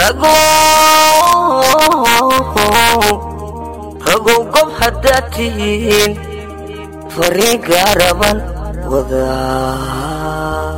ragow gob haddaad tihiin fariin gaaraban wadaa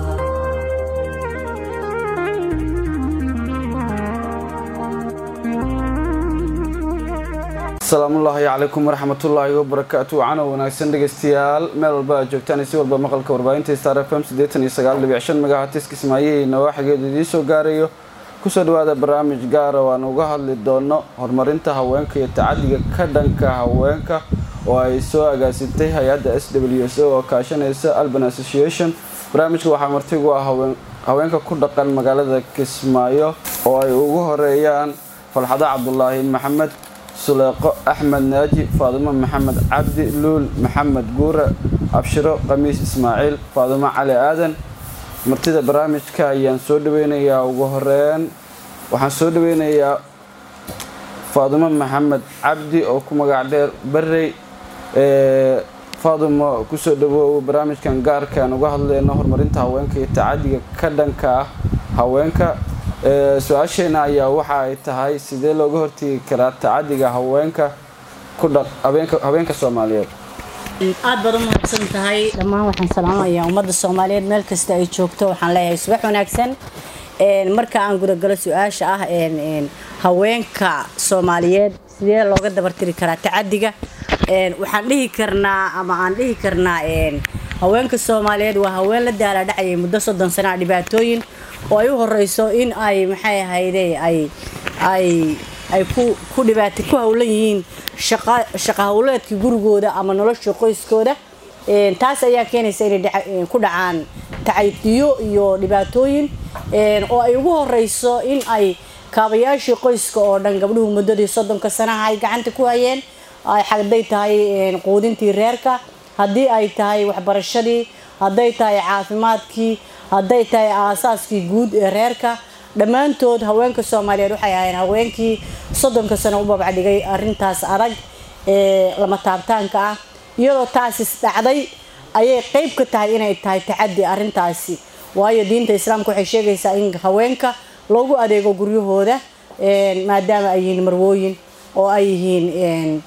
asalaamullaahi calaykum waraxmatullaahi wabarakaatu cano wanaagsan dhegeystayaal meel walba aad joogtaan si walba maqalka warbaahinta star f m siddeetan iyo sagaal dhibic shan megahatis kismaayihii nawaaxigeedu idiin soo gaarayo kusoo dhawaada barnaamij gaara oo aan uga hadli doono horumarinta haweenka iyo tacadiga ka dhanka haweenka oo ay soo agaasintay hay-adda s w s o oo kaashanaysa alban association barnaamijka waxaa martigu ah haweenka ku dhaqan magaalada kismaayo oo ay ugu horeeyaan falxado cabdulaahi maxamed suleeqo axmed naaji faadimo maxamed cabdi luul maxamed guure abshiro khamiis ismaaciil faadimo cali aadan martida barnaamijka ayaan soo dhaweynayaa ugu horeyn waxaan soo dhaweynayaa faadimo maxamed cabdi oo ku magac dheer barrey faadimo kusoo dhawoow barnaamijkan gaarka aan uga hadleyno horumarinta haweenka iyo tacadiga ka dhanka ah haweenka su-aasheena ayaa waxa ay tahay sidee looga hortegi karaa tacadiga haweenka ku haweenka soomaaliyeed aad baad u mahadsan tahay dhammaan waxaan salaamayaa ummadda soomaaliyeed meel kasta ay joogto waxaan leeyahay subax wanaagsan marka aan gudagalo su-aasha ah haweenka soomaaliyeed sidee looga dabartiri karaa tacadiga waxaan dhihi karnaa ama aan dhihi karnaa haweenka soomaaliyeed waa haween la daaladhacayay muddo soddon sanaa dhibaatooyin oo ay u horeyso in ay maxay ahayde ay ay ay ku ku dhibaata ku howlan yihiin shaqa shaqa howleedka gurigooda ama nolosha qoyskooda taas ayaa keenaysa inay ku dhacaan tacadiyo iyo dhibaatooyin oo ay ugu horeyso in ay kaabayaashii qoyska oo dhan gabdhuhu muddadii soddonka sanaha ay gacanta ku hayeen hadday tahay quudintii reerka haddii ay tahay waxbarashadii hadday tahay caafimaadkii hadday tahay aasaaskii guud ee reerka dhammaantood haweenka soomaaliyeed waxay ahayn haweenkii soddonka sano u babcadhigay arintaas adag ee lama taabtaanka ah iyadoo taasis dhacday ayay qeyb ka tahay inay tahay tacadi arintaasi waayo diinta islaamka waxay sheegaysaa in haweenka loogu adeego guryahooda maadaama ay yihiin marwooyin oo ay yihiin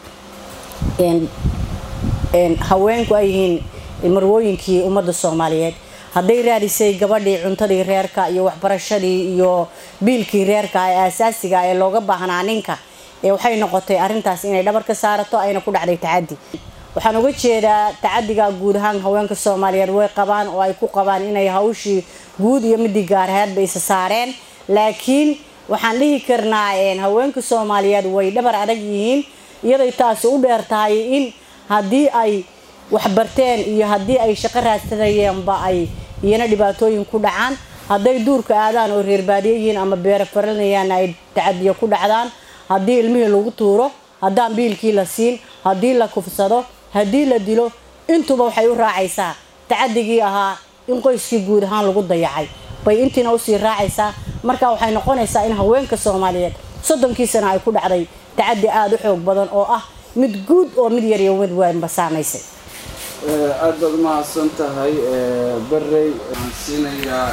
haweenku ay yihiin marwooyinkii ummadda soomaaliyeed hadday raadisay gabadhii cuntadii reerka iyo waxbarashadii iyo biilkii reerka ee aasaasiga ee looga baahnaa ninka waxay noqotay arintaas inay dhabar ka saarato ayna ku dhacday tacadi waxaan uga jeedaa tacadiga guud ahaan haweenka soomaaliyeed way qabaan oo ay ku qabaan inay hawshii guud iyo midii gaarheedba isa saareen laakiin waxaan dhihi karnaa haweenka soomaaliyeed way dhabar adag yihiin iyaday taasi u dheer tahay in haddii ay waxbarteen iyo haddii ay shaqo raadsanayeenba ay iyana dhibaatooyin ku dhacaan hadday duurka aadaan oo reerbaadiye yihiin ama beero faranayaan ay tacadiyo ku dhacdaan haddii ilmihii lagu tuuro haddaan biilkii la siin haddii la kufsado haddii la dilo intuba waxay u raacaysaa tacadigii ahaa in qoyskii guud ahaan lagu dayacay bay intiina usii raacaysaa marka waxay noqonaysaa in haweenka soomaaliyeed soddonkii sana ay ku dhacday tacadi aada u xoog badan oo ah mid guud oo mid yar iyo mid weynba saamaysay aada baad umahadsan tahay barrey waxaan siinayaa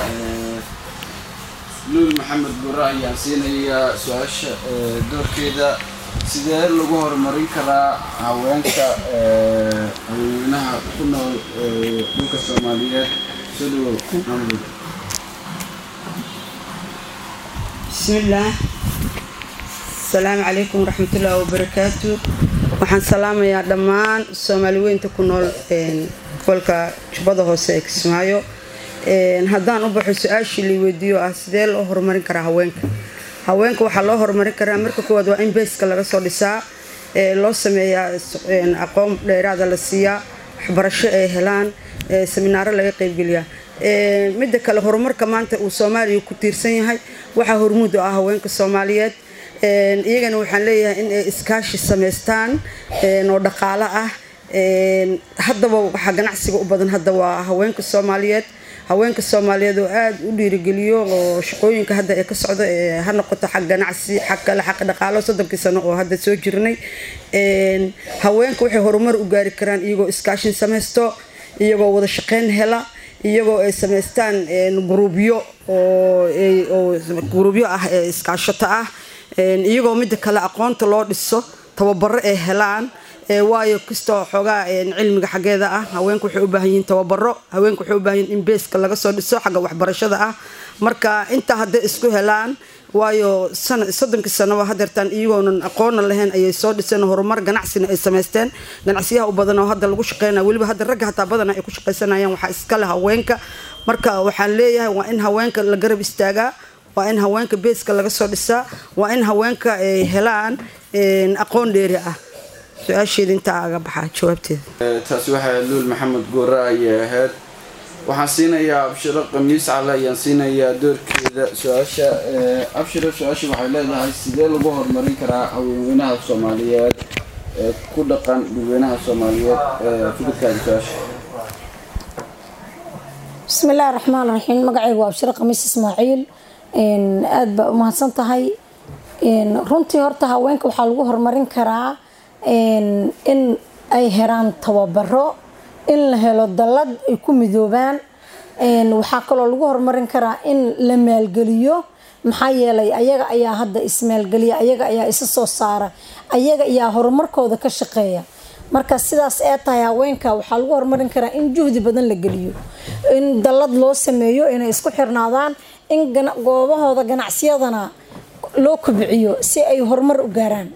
luul maxamed gure ayaan siinayaa su-aasha doorkeeda sidee lagu horumarin karaa haweenka haweenaha ku nool dhulka soomaaliyeed soo dhawow maamud bismillaah asalaamu calaykum waraxmatullaahi wabarakaatu waxaan salaamayaa dhammaan soomaali weynta ku nool gobolka jubbada hoose ee kismaayo haddaan u baxo su-aashii la weydiiyo ah sidee loo horumarin karaa haweenka haweenka waxaa loo horumarin karaa marka koowaad waa in beeska laga soo dhisaa loo sameeyaa aqoon dheeraada la siiyaa waxbarasho ay helaan seminaaro laga qeybgeliyaa midda kale horumarka maanta uu soomaaliya ku tiirsan yahay waxaa hormuud u ah haweenka soomaaliyeed iyagana waxaan leeyahay in ay iskaashi samaystaan oo dhaqaalo ah haddaba waxaa ganacsiga u badan hadda waa haweenka soomaaliyeed haweenka soomaaliyeed oo aada u dhiirigeliyo oo shaqooyinka hadda ee ka socda ha noqoto xag ganacsi xag kale xaq dhaqaalo soddonkii sano oo hadda soo jirnay haweenka waxay horumar u gaari karaan iyagoo iskaashin samaysto iyagoo wada shaqeyn hela iyagoo ay samaystaan gruubyo oo gruubyo ah ee iskaashato ah iyagoo midda kale aqoonta loo dhiso tababaro ay helaan waayo kastoo xoogaa cilmiga xaggeeda ah haweenku waxay u baahan yihiin tababaro haweenku waxay u baahan yihin in beeska laga soo dhiso xagga waxbarashada ah marka intaa hadday isku helaan waayo soddonkii sanaba hadeertaan iyagoonan aqoona lahayn ayay soo dhiseen horumar ganacsina ay samaysteen ganacsiyaha u badan oo hadda lagu shaqeynaya weliba hadda ragga hataa badana ay ku shaqaysanayaan waxaa iskale haweenka marka waxaan leeyahay waa in haweenka la garab istaagaa waa in haweenka beeska laga soo dhisaa waa in haweenka ay helaan aqoon dheeri ah su-aasheeda intaa aga baxaa jawaabteeda taasi waxay luul maxamed goore ayay ahayd waxaan siinayaa abshiro khamiis cale ayaan siinayaa doorkeeda su-aasha abshiro su-aasha waxay leedahay sidee lagu horumarin karaa haweenweynaha soomaaliyeed ee ku dhaqan dadweynaha soomaaliyeed fikirkaada su-aasha bismi illaahi raxmaan raxiim magacaygu waa abshiro khamiis ismaaciil aada baa umahadsan tahay runtii horta haweenka waxaa lagu horumarin karaa in ay heraan tababaro in la helo dallad ay ku midoobaan waxaa kaloo lagu horumarin karaa in la maalgeliyo maxaa yeelay ayaga ayaa hadda ismaalgeliya ayaga ayaa isa soo saara ayaga ayaa horumarkooda ka shaqeeya marka sidaas ee tahay haweenka waxaa lagu horumarin karaa in juhdi badan la geliyo in dallad loo sameeyo inay isku xirnaadaan in goobahooda ganacsiyadana loo kobciyo si ay horumar u gaaraan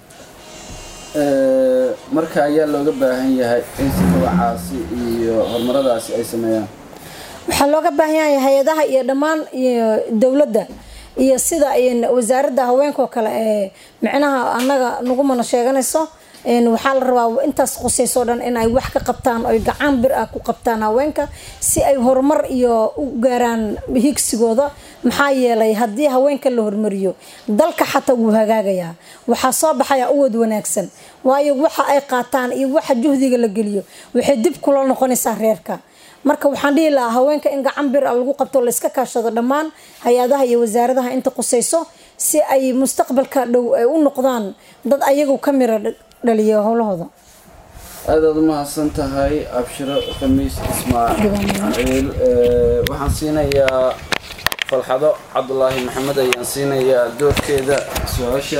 marka ayaa looga baahan yahay in sikawacaasi iyo horumaradaasi ay sameeyaan waxaa looga baahan yahay hay-adaha iyo dhammaan dowladda iyo sida wasaaradda haweenkaoo kale ee micnaha annaga nagumana sheeganayso waxaa la rabaa intaas qusayso dhan in ay wax ka qabtaan oy gacan bir ah ku qabtaan haweenka si ay horumar iyo u gaaraan higsigooda maxaa yeelay haddii haweenka la hormariyo dalka xataa wuu hagaagayaa waxaa soo baxaya uwad wanaagsan waayo waxa ay qaataan iyo waxa juhdiga la geliyo waxay dib kula noqonaysaa reerka marka waxaan dhihi lahaa haweenka in gacan bir a lagu qabto layska kaashado dhammaan hay-adaha iyo wasaaradaha inta qusayso si ay mustaqbalka dhow ay u noqdaan dad ayagu ka mira dhaliya howlahooda aadaad umahadsan tahay abshiro khamiis ismaaciil waxaan siinayaa falxado cabdulaahi maxamed ayaan siinayaa doorkeeda su-aasha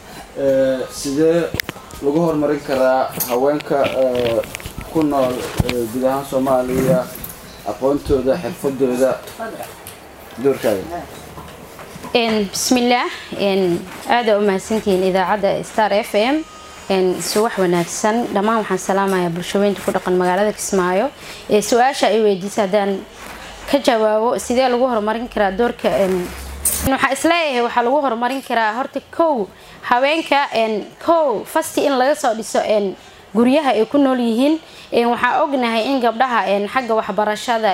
sidee lagu horumarin karaa haweenka ku nool guud ahaan soomaaliya aqoontooda xirfadooda doorkaaga bismillaah aada u mahadsantihiin idaacadda star f m suwax wanaagsan dhammaan waxaan salaamayaa bulshaweynta ku dhaqan magaalada kismaayo ee su-aasha ay weydiisa haddaan ka jawaabo sidee lagu horumarin karaa doorka waxaa isleeyahay waxaa lagu horumarin karaa horta kow haweenka kow fasti in laga soo dhiso guryaha ay ku nool yihiin waxaa ognahay in gabdhaha xagga waxbarashada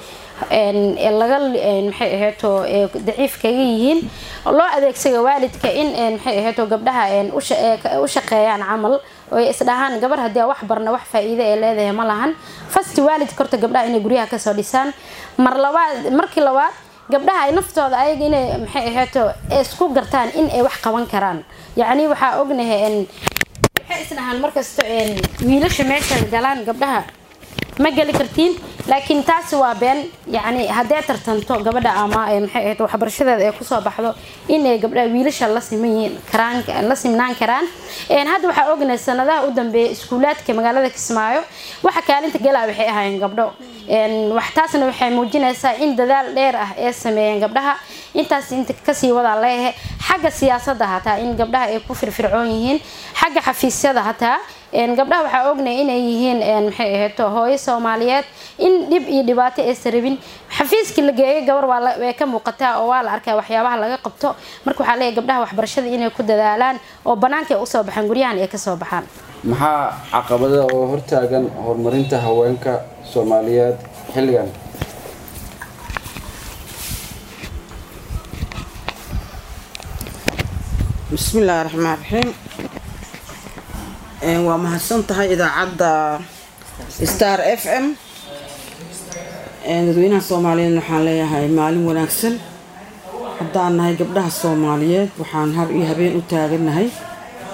laga maxay aheeto daciif kaga yihiin loo adeegsado waalidka in maxay aheeto gabdhaha u shaqeeyaan camal oy isdhahaan gabar haddii wax barna wax faa-iide ee leedahay ma lahan fasti waalidka horta gabdhaha inay guryaha kasoo dhisaan mar labaad markii labaad gabdhaha ay naftooda ayaga inay maxay aheeto isku gartaan in ay wax qaban karaan yacni waxaa ognahay waxay isdhahaan markasto wiilasha meesha galaan gabdhaha ma geli kartiin laakiin taasi waa been yacni haddee tartanto gabadha ama maxay ahayd waxbarashadeeda ay kusoo baxdo inay gabdhaha wiilasha la siman karaan la simnaan karaan hadda waxaa ognahay sanadaha u dambeeya iskuulaadka magaalada kismaayo waxa kaalinta galaa waxay ahaayeen gabdho wax taasna waxay muujinaysaa in dadaal dheer ah ee sameeyeen gabdhaha intaas inta kasii wadaa leeyahay xagga siyaasadda hataa in gabdhaha ay ku firfircoon yihiin xagga xafiisyada hataa gabdhaha waxaa ognay inay yihiin maxay aheeto hooyo soomaaliyeed in dhib iyo dhibaato aysan rabin xafiiskii la geeyo gabar way ka muuqataa oo waa la arkaa waxyaabaha laga qabto marka waxaa leeyahy gabdhaha waxbarashada inay ku dadaalaan oo banaanka ay usoo baxaan guryahan ay kasoo baxaan maxaa caqabada oo hortaagan horumarinta haweenka soomaaliyeed xilligan bismillaahi raxmaan raxiim waa mahadsan tahay idaacadda star f m dadweynaha soomaaliyeed waxaan leeyahay maalin wanaagsan haddaan nahay gabdhaha soomaaliyeed waxaan har iyo habeen u taaganahay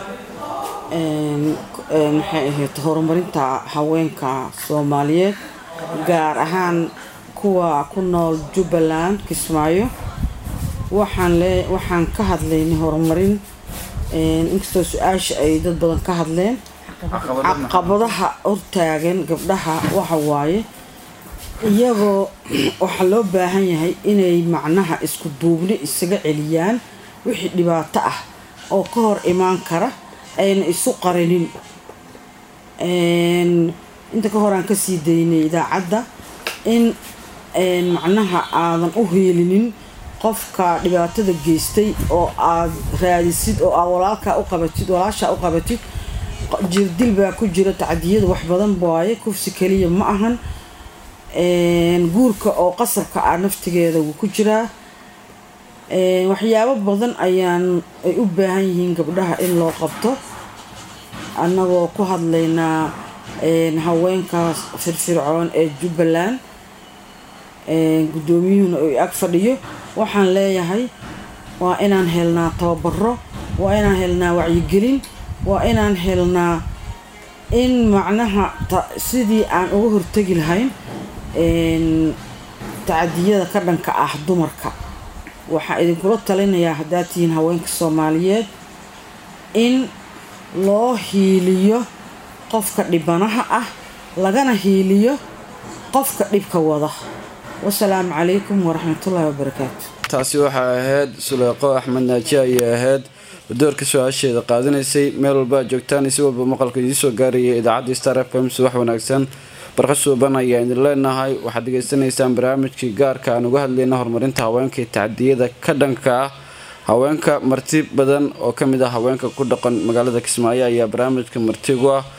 maxay ahayd horumarinta haweenka soomaaliyeed gaar ahaan kuwa ku nool jubbaland kismaayo waxaan le waxaan ka hadlaynay horumarin inkastoo su-aasha ay dad badan ka hadleen caqabadaha hortaagan gabdhaha waxa waaye iyagoo waxaa loo baahan yahay inay macnaha isku duubni isaga celiyaan wixii dhibaato ah oo ka hor imaan kara ayna isu qarinin inta ka hor aan kasii daynay idaacadda in macnaha aadan u hiilinin qofka dhibaatada geystay oo aad raadisid oo aad walaalkaa u qabatid walaashaa u qabatid jirdil baa ku jira tacdiyada wax badan waaye kufsi kaliya ma ahan guurka oo qasabka ah naftigeeda wuu ku jiraa waxyaabo badan ayaan ay u baahan yihiin gabdhaha in loo qabto annagoo ku hadlaynaa haweenka firfircoon ee jubbaland guddoomiyuhuna uu ag fadhiyo waxaan leeyahay waa inaan helnaa tababaro waa inaan helnaa wacyigelin waa inaan helnaa in macnaha sidii aan uga hortegi lahayn tacadiyada ka dhanka ah dumarka waxaan idinkula talinayaa haddaad tihiin haweenka soomaaliyeed in loo hiiliyo qofka dhibanaha ah lagana hiiliyo qofka dhibka wada wasalaamu calaykum waraxmatullaahi wabarakaatu taasi waxay ahayd suleeqo axmed naaji ayay ahayd doorka su-aasheeda qaadanaysay meel walba aad joogtaan si walba maqalka idiisoo gaaraya idaacadda star f m subax wanaagsan barqa suuban ayaa idin leenahay waxaad degeysanaysaan barnaamijkii gaarka aan uga hadlayna horumarinta haweenka iyo tacdiyada ka dhanka ah haweenka marti badan oo kamid ah haweenka ku dhaqan magaalada kismaayo ayaa barnaamijka martigu ah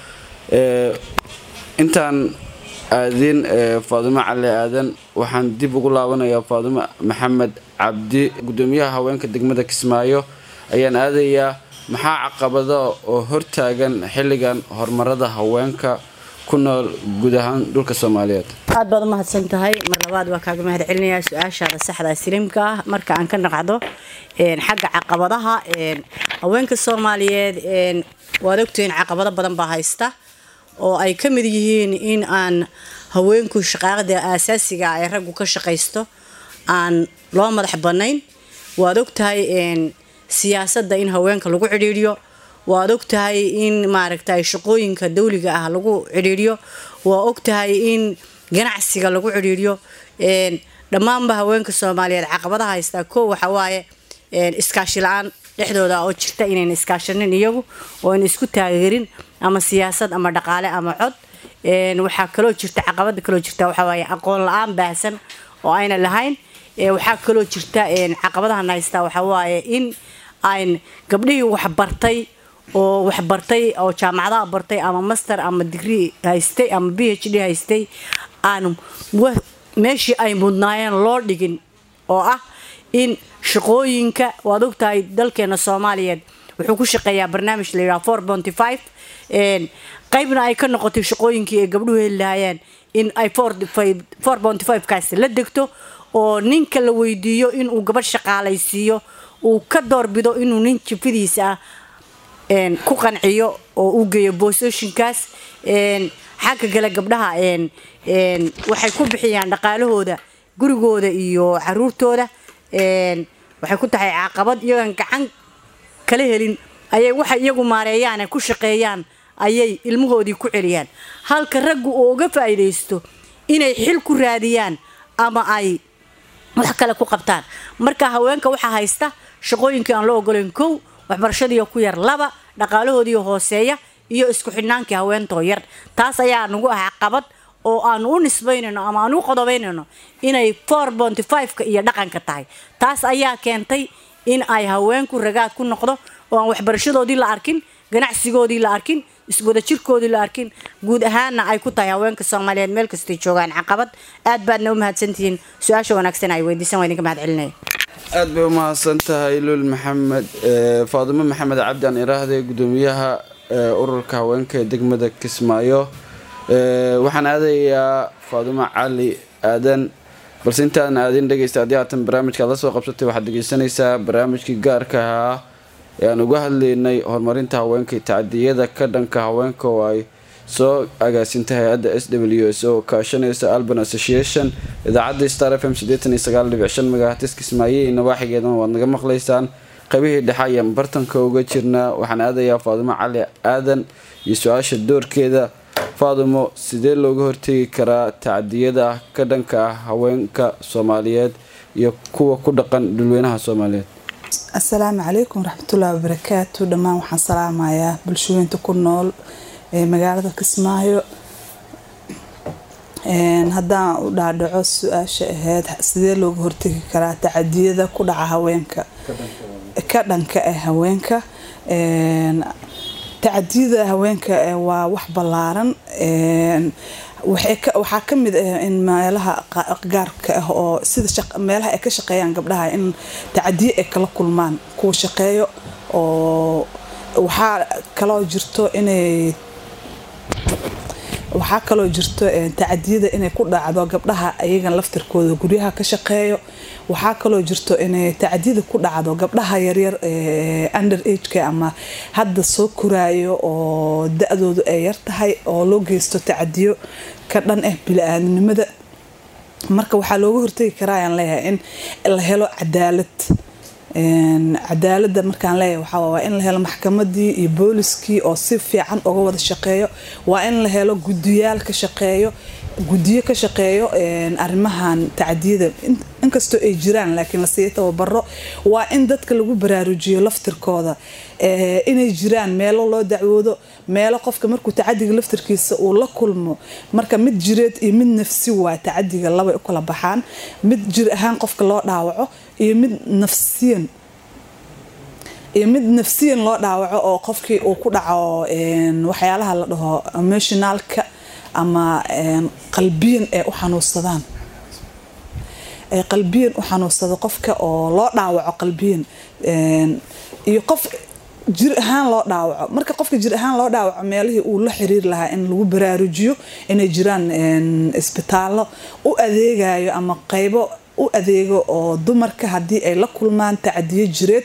intaan aadin faadumo cali aadan waxaan dib ugu laabanayaa faadumo maxamed cabdi gudoomiyaha haweenka degmada kismaayo ayaan aadayaa maxaa caqabada oo hortaagan xilligan horumarada haweenka ku nool guud ahaan dhulka soomaaliyeed aad baad u mahadsan tahay mar labaad waa kaaga mahad celinayaa su-aashaada saxda siliimka ah marka aan ka naqacdo xagga caqabadaha haweenka soomaaliyeed waad ogtihiin caqabado badan baa haysta oo ay ka mid yihiin in aan haweenku shaqaaqda aasaasiga ee raggu ka shaqaysto aan loo madax bannayn waad ogtahay siyaasadda in haweenka lagu cidhiidhiyo waad ogtahay in maaragtay shaqooyinka dawliga ah lagu cidhiidhiyo waa ogtahay in ganacsiga lagu cidhiidhiyo dhammaanba haweenka soomaaliyeed caqabadaha haystaa koo waxawaaye iskaashi la-aan dhexdooda oo jirta inayn iskaashanin iyagu oo ayna isku taageerin ama siyaasad ama dhaqaale ama cod waxaa kaloo jirta caqabada kaloo jirta waxawaaye aqoon la-aan baahsan oo ayna lahayn waxaa kaloo jirta caqabadahan haystaa waxawaaye in ayn gabdhihii waxbartay oo waxbartay oo jaamacadaha bartay ama master ama digrie haystay ama b h d haystay aan meeshii ay mudnaayeen loo dhigin oo ah in shaqooyinka waad ogtahay dalkeena soomaaliyeed wuxuu ku shaqeeyaa barnaamij la yidhaha four bonty five qaybna ay ka noqotay shaqooyinkii ay gabdhuhu heli lahaayeen in ay four bonty five kaasi la degto oo ninka la weydiiyo inuu gabadh shaqaalaysiiyo uu ka doorbido inuu nin jifidiisa ah ku qanciyo oo uu geeyo boosooyinkaas xagga kale gabdhaha waxay ku bixiyaan dhaqaalahooda gurigooda iyo caruurtooda waxay ku tahay caqabad iyagan gacan kala helin ayay waxay iyagu maareeyaan ku shaqeeyaan ayay ilmahoodii ku celiyaan halka raggu uu uga faa'iidaysto inay xil ku raadiyaan ama ay wax kale ku qabtaan marka haweenka waxaa haysta shaqooyinkii aan loo ogolayn kow waxbarashadiiyo ku yar laba dhaqaalahoodiiyo hooseeya iyo isku xidhnaankii haweentoo yar taas ayaa nagu ah caqabad oo aanu u nisbaynayno ama aanu u qodobaynayno inay four bonty five-ka iyo dhaqanka tahay taas ayaa keentay in ay haweenku ragaad ku noqdo oo aan waxbarashadoodii la arkin ganacsigoodii la arkin iswadajirkoodii la arkin guud ahaanna ay ku tahay haweenka soomaaliyeed meel kastay joogaan caqabad aad baadna u mahadsantihiin su-aasha wanaagsan ay weydiisan waa idinka mahad celinaya aad bay u mahadsan tahay luul maxamed faadimo maxamed cabdi aan iraahday gudoomiyaha ururka haweenka ee degmada kismaayo waxaan aadayaa faadimo cali aadan balse intaan aadin dhegeysta haddii haatan barnaamijka aad la soo qabsatay waxaad dhegeysanaysaa barnaamijkii gaarka ahaa ee aan uga hadlaynay horumarinta haweenka iyo tacdiyada ka dhanka haweenka oo ay soo agaasinta hay-adda s w s oo kaashanaysa alban association idaacadda star f m megahatis kismaaye iyo nawaaxigeedana waad naga maqlaysaan qaybihii dhexe ayaan bartanka uga jirnaa waxaan aadayaa faadumo cali aadan iyo su-aasha doorkeeda faadumo sidee looga hortegi karaa tacdiyada ka dhanka ah haweenka soomaaliyeed iyo kuwa ku dhaqan dhulweynaha soomaaliyeed asalaamu calaykum waraxmatullaahi wabarakaatu dhammaan waxaan salaamayaa bulshooyinta ku nool ee magaalada kismaayo haddaan u dhaadhaco su-aasha ahayd sidee looga hortegi karaa tacadiyada ku dhaca haweenka ka dhanka ah haweenka tacadiyada haweenka waa wax ballaaran waxaa ka mid ah in meelaha gaarka ah oo sida meelaha ay ka shaqeeyaan gabdhaha in tacadiye ay kala kulmaan kuwa shaqeeyo oo waxaa kaloo jirto inay waxaa kaloo jirto tacadiyada inay ku dhacdo gabdhaha ayagan laftirkooda guryaha ka shaqeeyo waxaa kaloo jirto inay tacadiyada ku dhacdo gabdhaha yaryar under ageka ama hadda soo koraayo oo da-doodu ay yar tahay oo loo geysto tacadiyo ka dhan ah bili-aadamnimada marka waxaa looga hortegi karaa ayaan leeyahay in la helo cadaalad cadaalada markaan leeyahay waxaa waa in la helo maxkamadii iyo booliskii oo si fiican uga wada shaqeeyo waa in la helo gudiyaal ka shaqeeyo gudiyo ka shaqeeyo arrimahan tacdiyada inkastoo ay jiraan laakiin lasii tababaro waa in dadka lagu baraarujiyo laftirkooda inay jiraan meelo loo dacwoodo meelo qofka markuu tacadiga laftirkiisa uu la kulmo marka mid jireed iyo mid nafsi waa tacadiga labay u kala baxaan mid jir ahaan qofka loo dhaawaco iyo mid nafsiyan iyo mid nafsiyan loo dhaawaco oo qofkii uu ku dhaco waxyaalaha la dhaho emotionalka ama qalbiyan ay u xanuunsadaan ay qalbiyan u xanuunsado qofka oo loo dhaawaco qalbiyan iyo qof jir ahaan loo dhaawaco marka qofka jir ahaan loo dhaawaco meelihii uu la xiriir lahaa in lagu baraarujiyo inay jiraan isbitaallo u adeegayo ama qeybo u adeego oo dumarka haddii ay la kulmaan tacadiyo jireed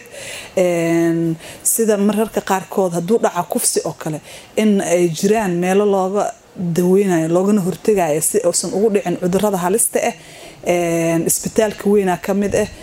sida mararka qaarkood hadduu dhaca kufsi oo kale in ay jiraan meelo looga daweynayo loogana hortegayo si uusan ugu dhicin cudurada halista ah isbitaalka weynaa ka mid ah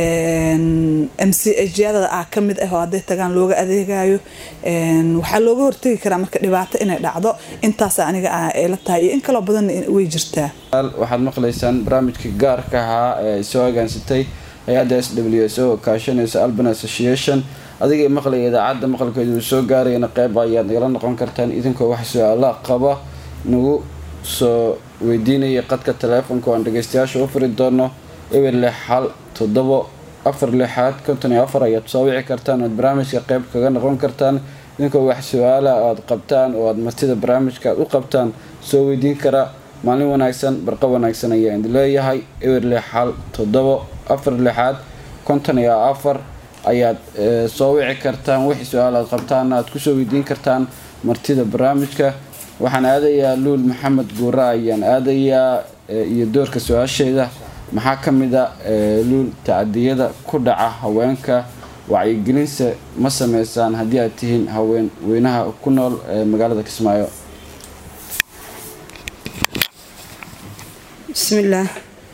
m c hyada ah ka mid ah oo hadday tagaan looga adeegayo waxaa looga hortegi karaa marka dhibaato inay dhacdo intaas aniga ay la tahay iyo in kaloo badan way jirtaa waxaad maqlaysaan barnaamijka gaarka ahaa ee soo agaansatay hay-adda s w s o kaashanaysa alban association adigay maqlaya idaacadda maqalkeedu uu soo gaarayana qeyb ayaad nagala noqon kartaan idinkoo wax su-aala qaba nagu soo weydiinaya qadka taleefonka aan dhageystayaasha u furi doono eber lix hal toddobo afar lixaad konton iyo afar ayaad soo wici kartaan oad barnaamijka qeyb kaga noqon kartaan idinkoo wax su-aala aad qabtaan oo aad martida barnaamijka aad u qabtaan soo weydiin kara maalin wanaagsan barqa wanaagsan ayaa idin leeyahay eber lix hal toddobo afar lixaad konton iyo afar ayaad soo wici kartaan wixii su-aal aad qabtaana aad kusoo weydiin kartaan martida barnaamijka waxaan aadayaa luul maxamed guura ayaan aadayaa iyo doorka su-aasheeda maxaa ka mid a luul tacadiyada ku dhaca haweenka wacyigelinse ma sameysaan haddii aad tihiin haween weynaha ku nool magaalada kismaayo bismillaah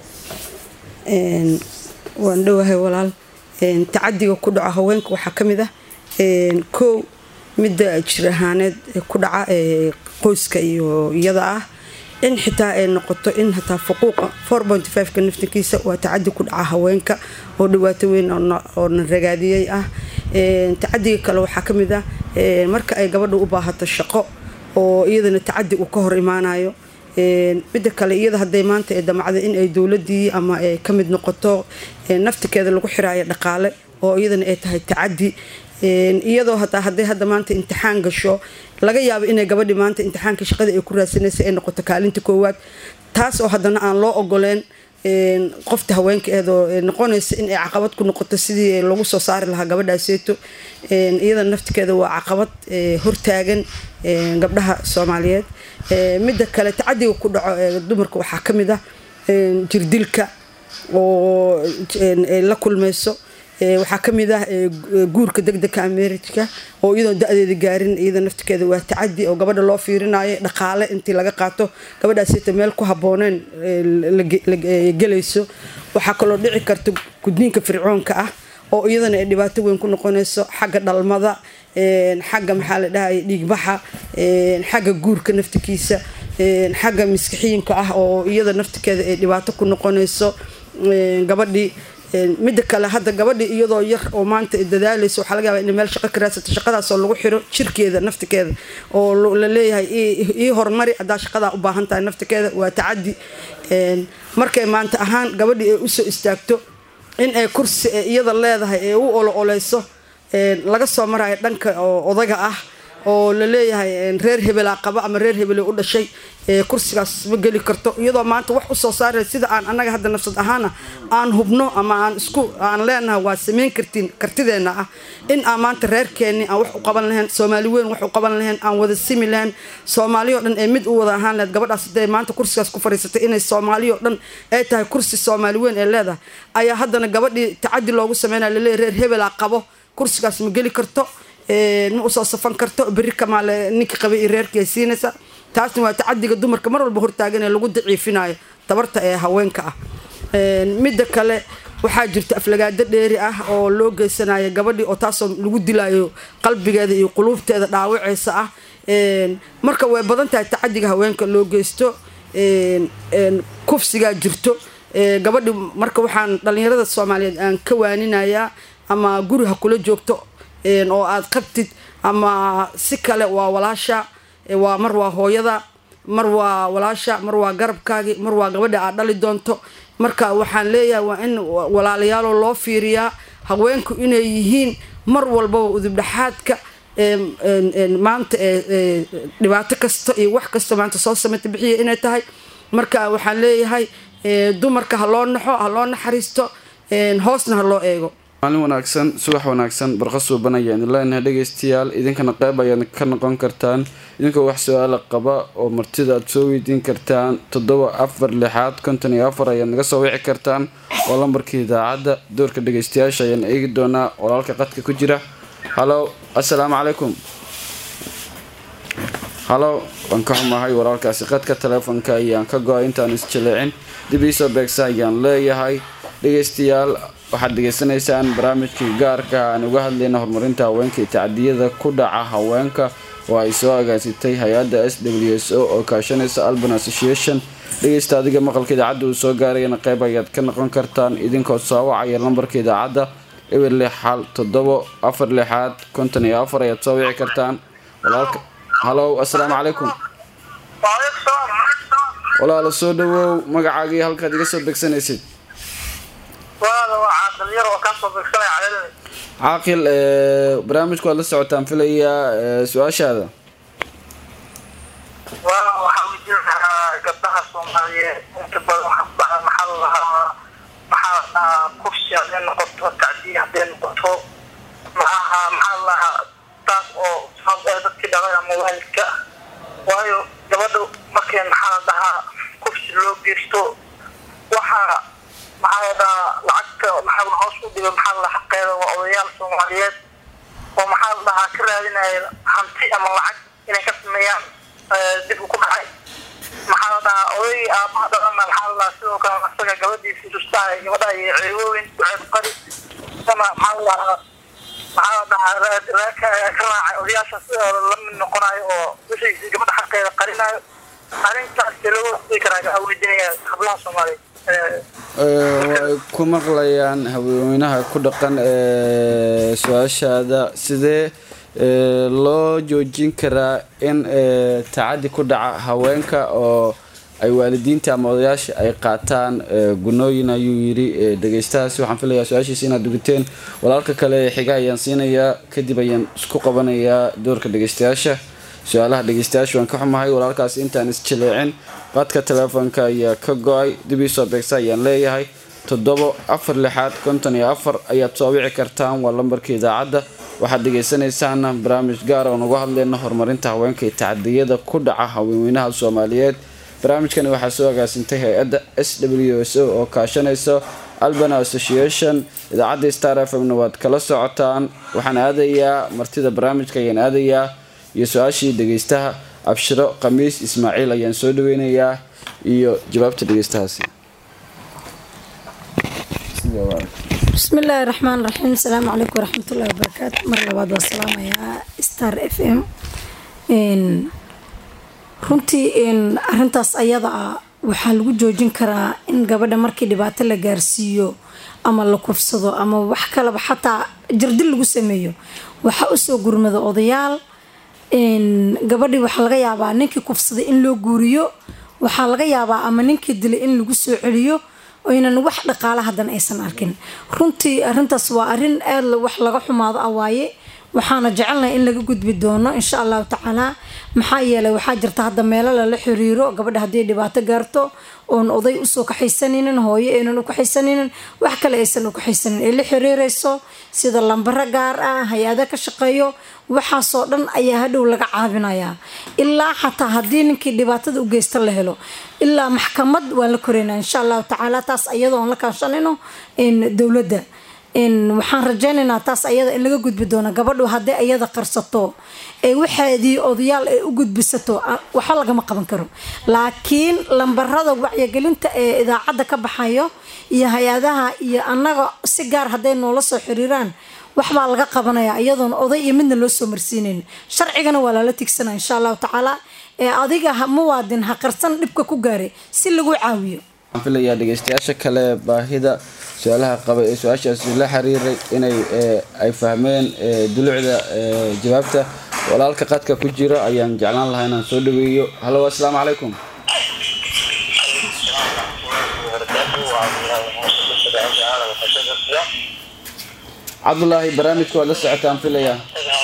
waan dhowahay walaal tacadiga ku dhaco haweenka waxaa ka mid ah kow midda jir ahaaneed ku dhaca qoyska iyo iyada ah in xitaa ay noqoto in hataa fuquuqa ka naftankiisa waa tacadi ku dhaca haweenka oo dhawaato weyn oo na ragaadiyey ah tacadiga kale waxaa ka mid ah marka ay gabadha u baahato shaqo oo iyadana tacadi uu ka hor imaanayo midda kale iyada haday maanta ee damacda in ay dowladii ama ay ka mid noqoto naftikeeda lagu xiraayo dhaqaale oo iyadana ay tahay tacadi iyadoo hataa haday hadda maanta imtixaan gasho laga yaabo inay gabadhi maanta imtixaanka shaqada ay ku raadsanaysa ay noqoto kaalinta koowaad taas oo haddana aan loo ogoleen qofta haweenkaeedoo noqonaysa in ay caqabad ku noqoto sidii lagu soo saari lahaa gabadhaaseeto iyada naftikeeda waa caqabad hortaagan gabdhaha soomaaliyeed midda kale tacadiga ku dhaco dumarka waxaa ka mid ah jirdilka oo la kulmayso Ee, waxaa ka mid ah ee, gu- guurka degdega amerika oo iyadoon da-deeda gaarin iyada naftirkeeda waa tacadi oo gabadha loo fiirinayo dhaqaale intii laga qaato gabadhaasita meel ku habooneen ee, la ge- la- ee, gelayso waxaa kaloo dhici karta gudniinka fircoonka ah oo iyadana ay dhibaato weyn ku noqonayso xagga dhalmada een, xagga maxaa la dhahaya dhiigbaxa een, xagga guurka naftikiisa een, xagga maskixiinka ah oo iyada naftirkeeda ay dhibaato ku noqonayso een, gabadhii een, midda kale hadda gabadhii iyadoo yar oo maanta ay dadaalayso waxaa laga yaabaa inay meel shaqo ka raadsato shaqadaasoo lagu xiro jirkeeda naftikeeda oo lo- la leeyahay ii- ii horumari haddaa shaqadaa u baahan tahay naftikeeda waa tacadi een, markay maanta ahaan gabadhii ay usoo istaagto in ay kursi ee iyada leedahay ee u olo oleyso een, laga soo marayo dhanka oo odaga ah oo la leeyahay een, reer hebelaa qaba ama reer hebele u dhashay ee kursigaas ma geli karto iyadoo maanta wax usoo saaraya sida aan annaga hadda nafsad ahaana aan hubno ama aan isku aan leenahay waa samayn kartiin kartideena ah in aan maanta reerkeenni aan wax u qaban lahayn soomaali weyn wax u qaban lahayn aan wada simi lahayn soomaali oo dhan ee mid u wada ahaan lahayd gabadhaas hadday maanta kursigaas ku fadhiisatay inay soomaali oo dhan ay tahay kursi soomaali weyn ee leedahay ayaa haddana gabadhii tacadi loogu sameynaya laleeyahay reer hebelaa qabo kursigaas ma geli karto een, ma usoo safan karto berri kamaale ninkii qabay iyo reerkii ay siinaysa taasna waa tacadiga dumarka mar walba hortaagan ee lagu daciifinayo tabarta ee haweenka ah Een, midda kale waxaa jirta aflagaado dheeri ah oo loo geysanayo gabadhii oo taasoo lagu dilayo qalbigeeda iyo quluubteeda dhaawaceysa ah Een, marka way badan tahay tacadiga haweenka loo geysto Een, een, kufsigaa jirto Ee, gabadhi marka waxaan dhalinyarada soomaaliyeed aan ka waaninayaa ama guri ha kula joogto een, oo aad qabtid ama si kale waa walaasha ee, waa mar waa hooyada mar waa walaasha mar waa garabkaagi mar waa gabadha aad dhali doonto marka waxaan leeyahay waa in wa- walaalayaaloo loo fiiriyaa haweenku inay yihiin mar walbaba udubdhaxaadka een, een, een, maanta ee, ee, dhibaato kasta iyo wax kasta maanta soo sameyta bixiya inay tahay marka waxaan leeyahay ee, dumarka ha loo naxo ha loo naxariisto een, hoosna ha loo eego maalin wanaagsan subax wanaagsan barqa suuban ayaan idin leenahay dhegaystayaal idinkana qayb ayaad ka noqon kartaan idinkoo wax su-aala qaba oo martida aad soo weydiin kartaan toddoba afar lixaad konton iyo afar ayaad naga soo wici kartaan oo lambarkii idaacadda doorka dhegaystayaasha ayaan eegi doonaa walaalka qadka ku jira halo assalaamu calaykum halo waan ka xumahay walaalkaasi qadka taleefonka ayaan ka go-ay intaan isjaleecin dib iisoo beegsa ayaan leeyahay dhegaystayaal waxaad dhegaysanaysaan barnaamijkii gaarka ah aan uga hadlayna horumarinta haweenka iyo tacdiyada ku dhaca haweenka oo ay soo agaasitay hay-adda s w s o oo kaashanaysa alban association dhegaysta adiga maqalka idaacadda uu soo gaarayana qayb ayaad ka noqon kartaan idinkoo soo wacaya lambarka idaacadda eber lix xal toddobo afar lixaad konton iyo afar ayaad soo wici kartaan walaalka halow assalaamu calaykum walaalo soo dhawow magacaagii halkaad iga soo begsanaysid caaqil ee, barnaamijku waad la socotaan filayaa ee, su-aashaada waxaa weydiinahaa gabdhaha soomaaliyeed inta badan waxaa ku dhaca maxaa la lahaa maxaa la dhahaa kufsi hadday noqoto tacdiya hadday noqoto maxaha maxaa la lahaa taas oo sabab ee dadkii dhalay ama waalidka waayo gabadha markay maxaa la dhahaa kufsi loo geysto waxaa maxaa la dhahaa lacagta maxaa la hoos u dhigo maxaa la xaqeeda waa odayaal soomaaliyeed oo maxaa la dhahaa ka raadinaya hanti ama lacag inay ka sameeyaan eh, dib u ku dhacay maxaa la dhahaa odaygii aabaha dhalana maxaa la dhahaa sidoo kale asaga gabadhiisi rustaha gabadha iyo ceebooyin duceeb qari ama maxaa la dhahaa maxaa la dhahaa raad- raadka ka raacay odayaasha sidooda la mid noqonayo oo wixii gabadha xaqeeda qarinayo arrintaas see loo wasii karaa gaa weydiinaya hablaha soomaaliyeed Eh, Ee, way ku maqlayaan haweenweynaha ku dhaqan ee su-aashaada sidee ee, loo joojin karaa in ee, tacadi ku dhaca haweenka oo ay waalidiinta ama odayaasha ay qaataan ee, gunooyin ayuu yidhi ee, dhegeystahaasi waxaan filayaa su-aashiisa inaad dugiteen walaalka kale ee xiga ayaan siinayaa kadib ayaan isku qabanayaa doorka dhegeystayaasha su-aalaha dhegeystayaasha waan ka xumahay walaalkaas intaan isjaleecin qadka telefoonka ayaa ka go-ay dib iisoo beegsa ayaan leeyahay toddobo afar lixaad konton iyo afar ayaad soo wici kartaan waa lambarka idaacadda waxaad dhegeysanaysaana barnaamij gaar oo nagu hadlayna horumarinta haweenka iyo tacadiyada ku dhaca haweenweynaha soomaaliyeed barnaamijkani waxaa soo agaasintay hay-adda s w s o oo kaashanaysa albana association idaacadda star f m-na waad kala socotaan waxaan aadayaa martida barnaamijka ayaan aadayaa iyo su-aashii dhegeystaha abshiro khamiis ismaaciil ayaan soo dhaweynayaa iyo jawaabta dhegeystahaasi بسم الله الرحمن الرحيم السلام عليكم ورحمة الله وبركاته مرة لبعض والسلام يا ستار اف ام إن runtii in arintaas ayada ah waxaa lagu joojin karaa in gabadha markii dhibaato la gaarsiiyo ama la kufsado ama wax kaleba xataa jirdil lagu sameeyo waxaa usoo gurmada odayaal gabadhii waxaa laga yaabaa ninkii kufsaday in loo guuriyo waxaa laga yaabaa ama ninkii dilay in lagu soo celiyo oynan wax dhaqaala hadan aysan arkin runtii arintaas waa arin aad wax laga xumaado ah waaye waxaana jecelnahay in laga gudbi doono insha allahu tacaala maxaa yeelay waxaa jirta hadda meelo lala xiriiro gabadha haddii dhibaato gaarto oon oday usoo kaxaysanaynin hooyo aynan u kaxaysanaynin wax kale aysan u kaxaysanin ay la xiriireyso sida lambaro gaar ah hay-ada ka shaqeeyo waxaasoo dhan ayaa hadhow laga caabinayaa ilaa xataa haddii ninkii dhibaatada u geysta la helo ilaa maxkamad waan la koreynaa insha allahu tacaala taas iyadoon la kaashanayno dowladda waxaan rajeynaynaa taas ayada in laga gudbi doono gabadhu haddii ayada qarsato ee waxaadii odayaal ay u gudbisato waxba lagama qaban karo laakiin lambarada wacyigelinta ee idaacadda ka baxayo iyo hay-adaha iyo annaga si gaar hadday noola soo xiriiraan waxbaa laga qabanaya iyadoon oday iyo midna loo soo marsiinayn sharcigana waa lala tigsanaya insha allahu tacaala ee adiga muwaadin ha qarsan dhibka ku gaaray si lagu caawiyo waxaan filayaa dhegeystayaasha kale baahida su-aalaha qaba ee su-aashaasi la xiriiray inay ay fahmeen dulucda jawaabta walaalka qadka ku jira ayaan jeclaan lahaa inaan soo dhaweeyo halo assalaamu calaykum cabdulaahi barnaamijka waad la socotaan filayaa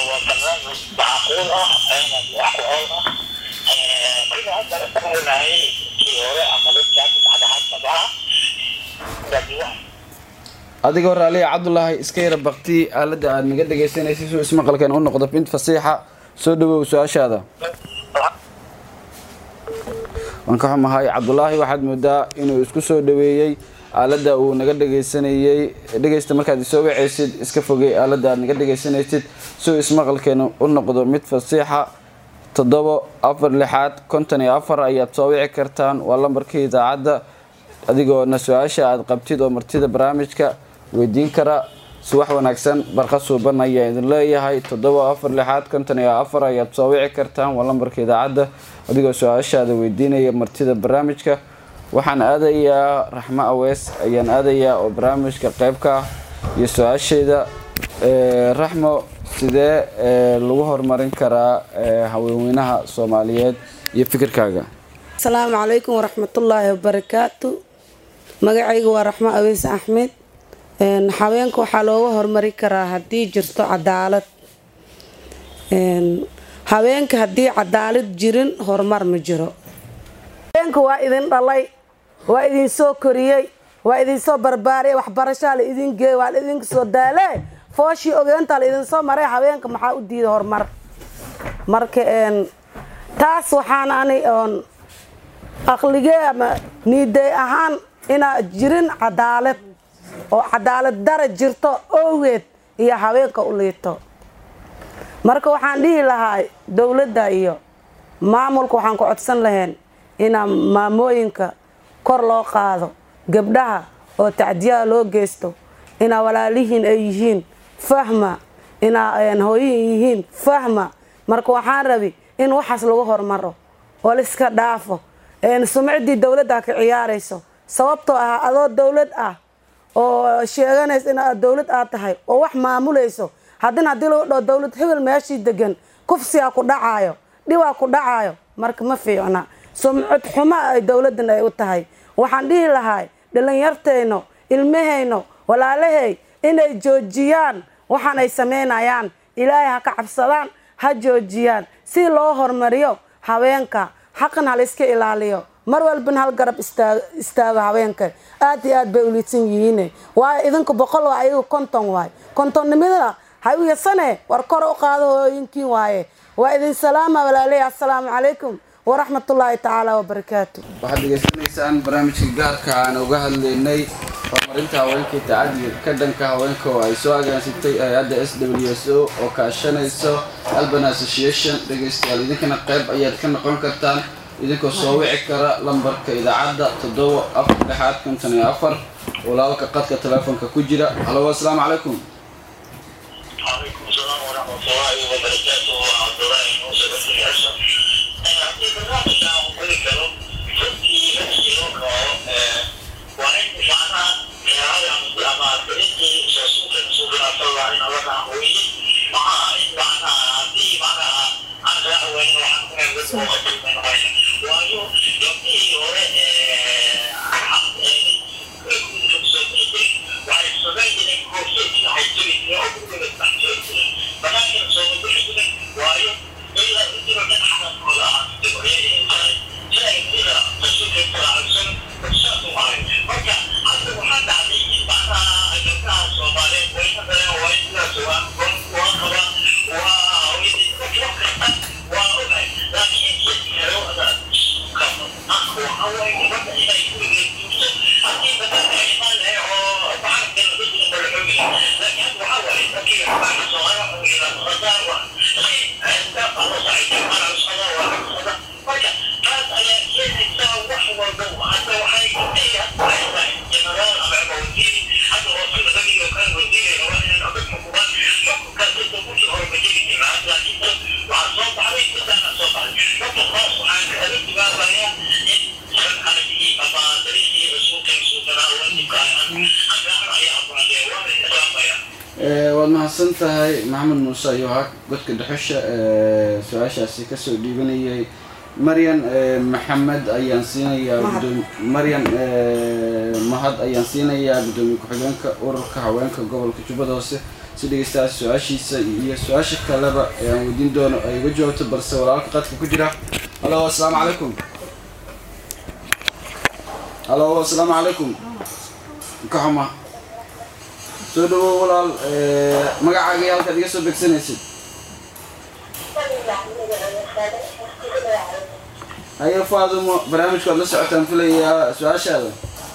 adigoo raaliya cabdulaahi iska yara bakti aalada aad naga dhegeysanaysa suu ismaqalkeen u noqdo bint fasiixa soo dhawow su-aashaada waan ka xumahay cabdulaahi waxaad moodaa inuu isku soo dhaweeyey aalada uu naga dhegeysanayey dhegeysta markaad isoo waceysid iska fogey aalada aad naga dhegeysanaysid suu ismaqalkeena u noqdo mid fasiixa toddobo afar lixaad konton iyo afar ayaad soo wici kartaan waa lambarkii idaacadda adigoona su-aasha aad qabtid oo martida barnaamijka weydiin kara subax wanaagsan barqa suuban ayaa idin leeyahay toddoba afar lixaad konton iyo afar ayaad soo wici kartaan waa lambarka idaacadda adigoo su-aashaada weydiinaya martida barnaamijka waxaan aadayaa raxmo awees ayaan aadayaa oo barnaamijka qeybka ah iyo su-aasheeda raxmo sidee lagu horumarin karaa haweenweynaha soomaaliyeed iyo fikirkaaga asalaamu calaykum waraxmatullaahi wabarakaatu magacayga waa raxmo aweys axmed haweenka waxaa looga horumari karaa haddii jirto cadaalad haweenka haddii cadaalad jirin horumar ma jiro haweenka waa idin dhalay waa idin soo koriyey waa idinsoo barbaariyay waxbarashaa la idin geeyey waa la idin soo daale fooshii ogeyntaa la idinsoo maray haweenka maxaa u diiday horumar marka taas waxaan ani oon aqligee ama niiday ahaan inaa jirin cadaalad oo cadaalad dara jirto owgeed iyo haweenka u liito marka waxaan dhihi lahaa dowladda iyo maamulka waxaan ku codsan lahayn inaa maamooyinka kor loo qaado gabdhaha oo tacdiyaha loo geysto inaa walaalihiin ay yihiin fahma inaa hooyihin yihiin fahma marka waxaan rabi in waxaas lagu hormaro oo laiska dhaafo sumciddii dowladda ka ciyaarayso sababtoo ah adoo dowlad ah oo sheeganaysa in aad dowlad aad tahay oo wax maamulayso haddina haddii lagu dhao dowlad hebel meeshii degan kufsigaa ku dhacaayo dhibaa ku dhacaayo marka ma fiicna sumcad xumo ay dowladan ay u tahay waxaan dhihi lahay dhalinyartayno ilmahayno walaalahey inay joojiyaan waxaan ay samaynayaan ilaahay ha ka cabsadaan ha joojiyaan si loo hormariyo haweenka xaqan halayska ilaaliyo mar walbana hal garab istaago haweenka aad iyo aad bay uliidsan yihiin waayo idinku boqol waa ayagu konton waay kontonnimada ha u yasane war kor u qaado hooyinkiin waaye waa idin salaama walaaley assalaamu calaykum waraxmatullaahi tacaala wabarakaatu waxaad degeysanaysaan barnaamijka gaarka aan uga hadlaynay horumarinta haweenka iyo tacadiga ka dhanka haweenka oo ay soo agaansitay hay-adda s w s o oo kaashanayso alban association dhegaystayaal idinkana qayb ayaad ka noqon kartaan idinkoo soo wici kara lambarka idaacadda toddoba afar lixaad konton iyo afar walaalka qadka telefoonka ku jira halo asalaamu calaykum عليكم السلام ورحمة الله وبركاته عبد الله موسى بن الحسن في برنامج عن كل كلام فكي نفسي وقع وإن فعنا هذا مع بنتي سوسوك نسوك صلى الله عليه وسلم مع إن معنا في معنا عن وين وعن وين وين وين وأيو يمتي وين waad mahadsan tahay maxamed muuse ayuu ahaa godka dhuxusha ee su-aashaasi kasoo dhiibanayay maryan ee, maxamed ayaan siinayaa Mahad. gudoomi- maryan ee, mahad ayaan siinayaa gudoomiye ku-xigeenka ururka haweenka gobolka jubbada hoose si dhegeystayaal su-aashiisa iyo su-aasha kaleba ee aan weydiin doono ay uga jawaabto balse walaalka qadka ku jira halo asalaamu calaykum halo asalaamu calaykum ka xuma soo dhawow walaal ee, magacaaga iyo halkaad iga soo begsanaysid haye faadumo barnaamijka waad la socotaan filayaa su-aashaada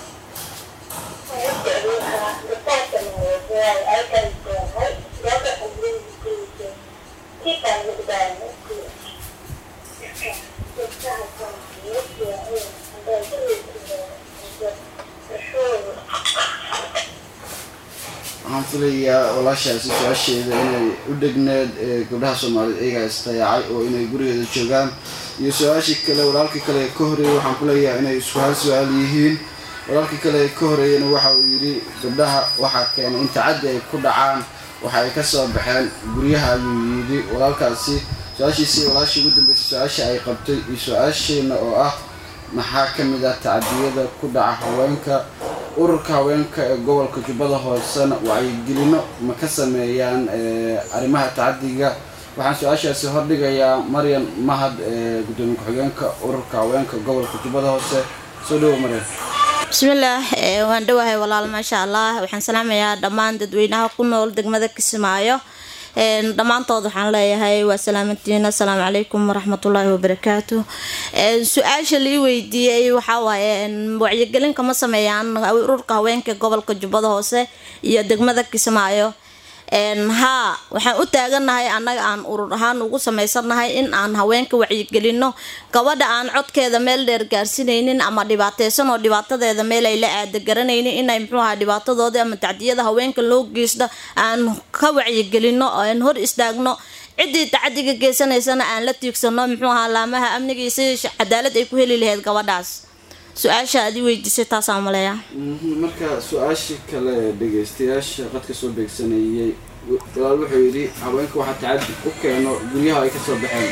waxaan filayaa walaashaasi su-aasheeda inay u dhegneed ee gabdhaha soomaaliyeed iyagaa istayaacay oo inay gurigeeda joogaan iyo su-aashii kale walaalkii kale ee ka horeeyey waxaan ku leeyahay inay isku hal su-aal yihiin walaalkii kale ee ka horeeyena waxa uu yidhi gabdhaha waxaa keenay in tacaddi ay ku dhacaan waxa ay ka soo baxeen guryaha ayuu yidhi walaalkaasi su-aashiisii walaashii ugu dambeysay su-aasha ay qabtay iyo su-aasheena oo ah maxaa ka mid ah tacadiyada ku dhaca haweenka ururka haweenka ee gobolka jubbada hoosena wacyigelino ma ka sameeyaan ee, arrimaha tacadiga waxaan su-aashaasi hordhigayaa maryan mahad ee gudoomiye ku-xigeenka ururka haweenka gobolka jubbada hoose soo dhawo maryan bismillaah ee, waan dhowahay walaal maasha allah waxaan salaamayaa dhammaan dadweynaha ku nool degmada kismaayo Een, dhammaantood waxaan leeyahay waa salaamantiin assalaamu calaykum waraxmatullaahi wabarakaatu Een, su-aasha lii weydiiyey waxaa waaye een, wacyigelin kama sameeyaan ururka haweenka gobolka jubbada hoose iyo degmada kismaayo Een, haa waxaan u taaganahay annaga aan urur ahaan ugu sameysanahay in aan haweenka wacyigelino gabadha aan codkeeda meel dheer gaarsinaynin ama dhibaateysan oo dhibaatadeeda meel ay la aada garanaynin inay muxuu ahaa dhibaatadoodii ama tacdiyada haweenka loo geysto aan ka wacyigelino oo aan hor istaagno ciddii tacadiga geysanaysana aan la tiigsano muxuu ahaa laamaha amnigiisa cadaalad ay ku heli lahayd gabadhaas su-aasha aad i weydiisay taasaan maleeya Mhm, marka su-aashii kale ee dhegeystayaasha qadka soo beegsanayay walaal wuxuu yidhi haweenka waxaa tacadi u keeno guryaha ay kasoo baxeen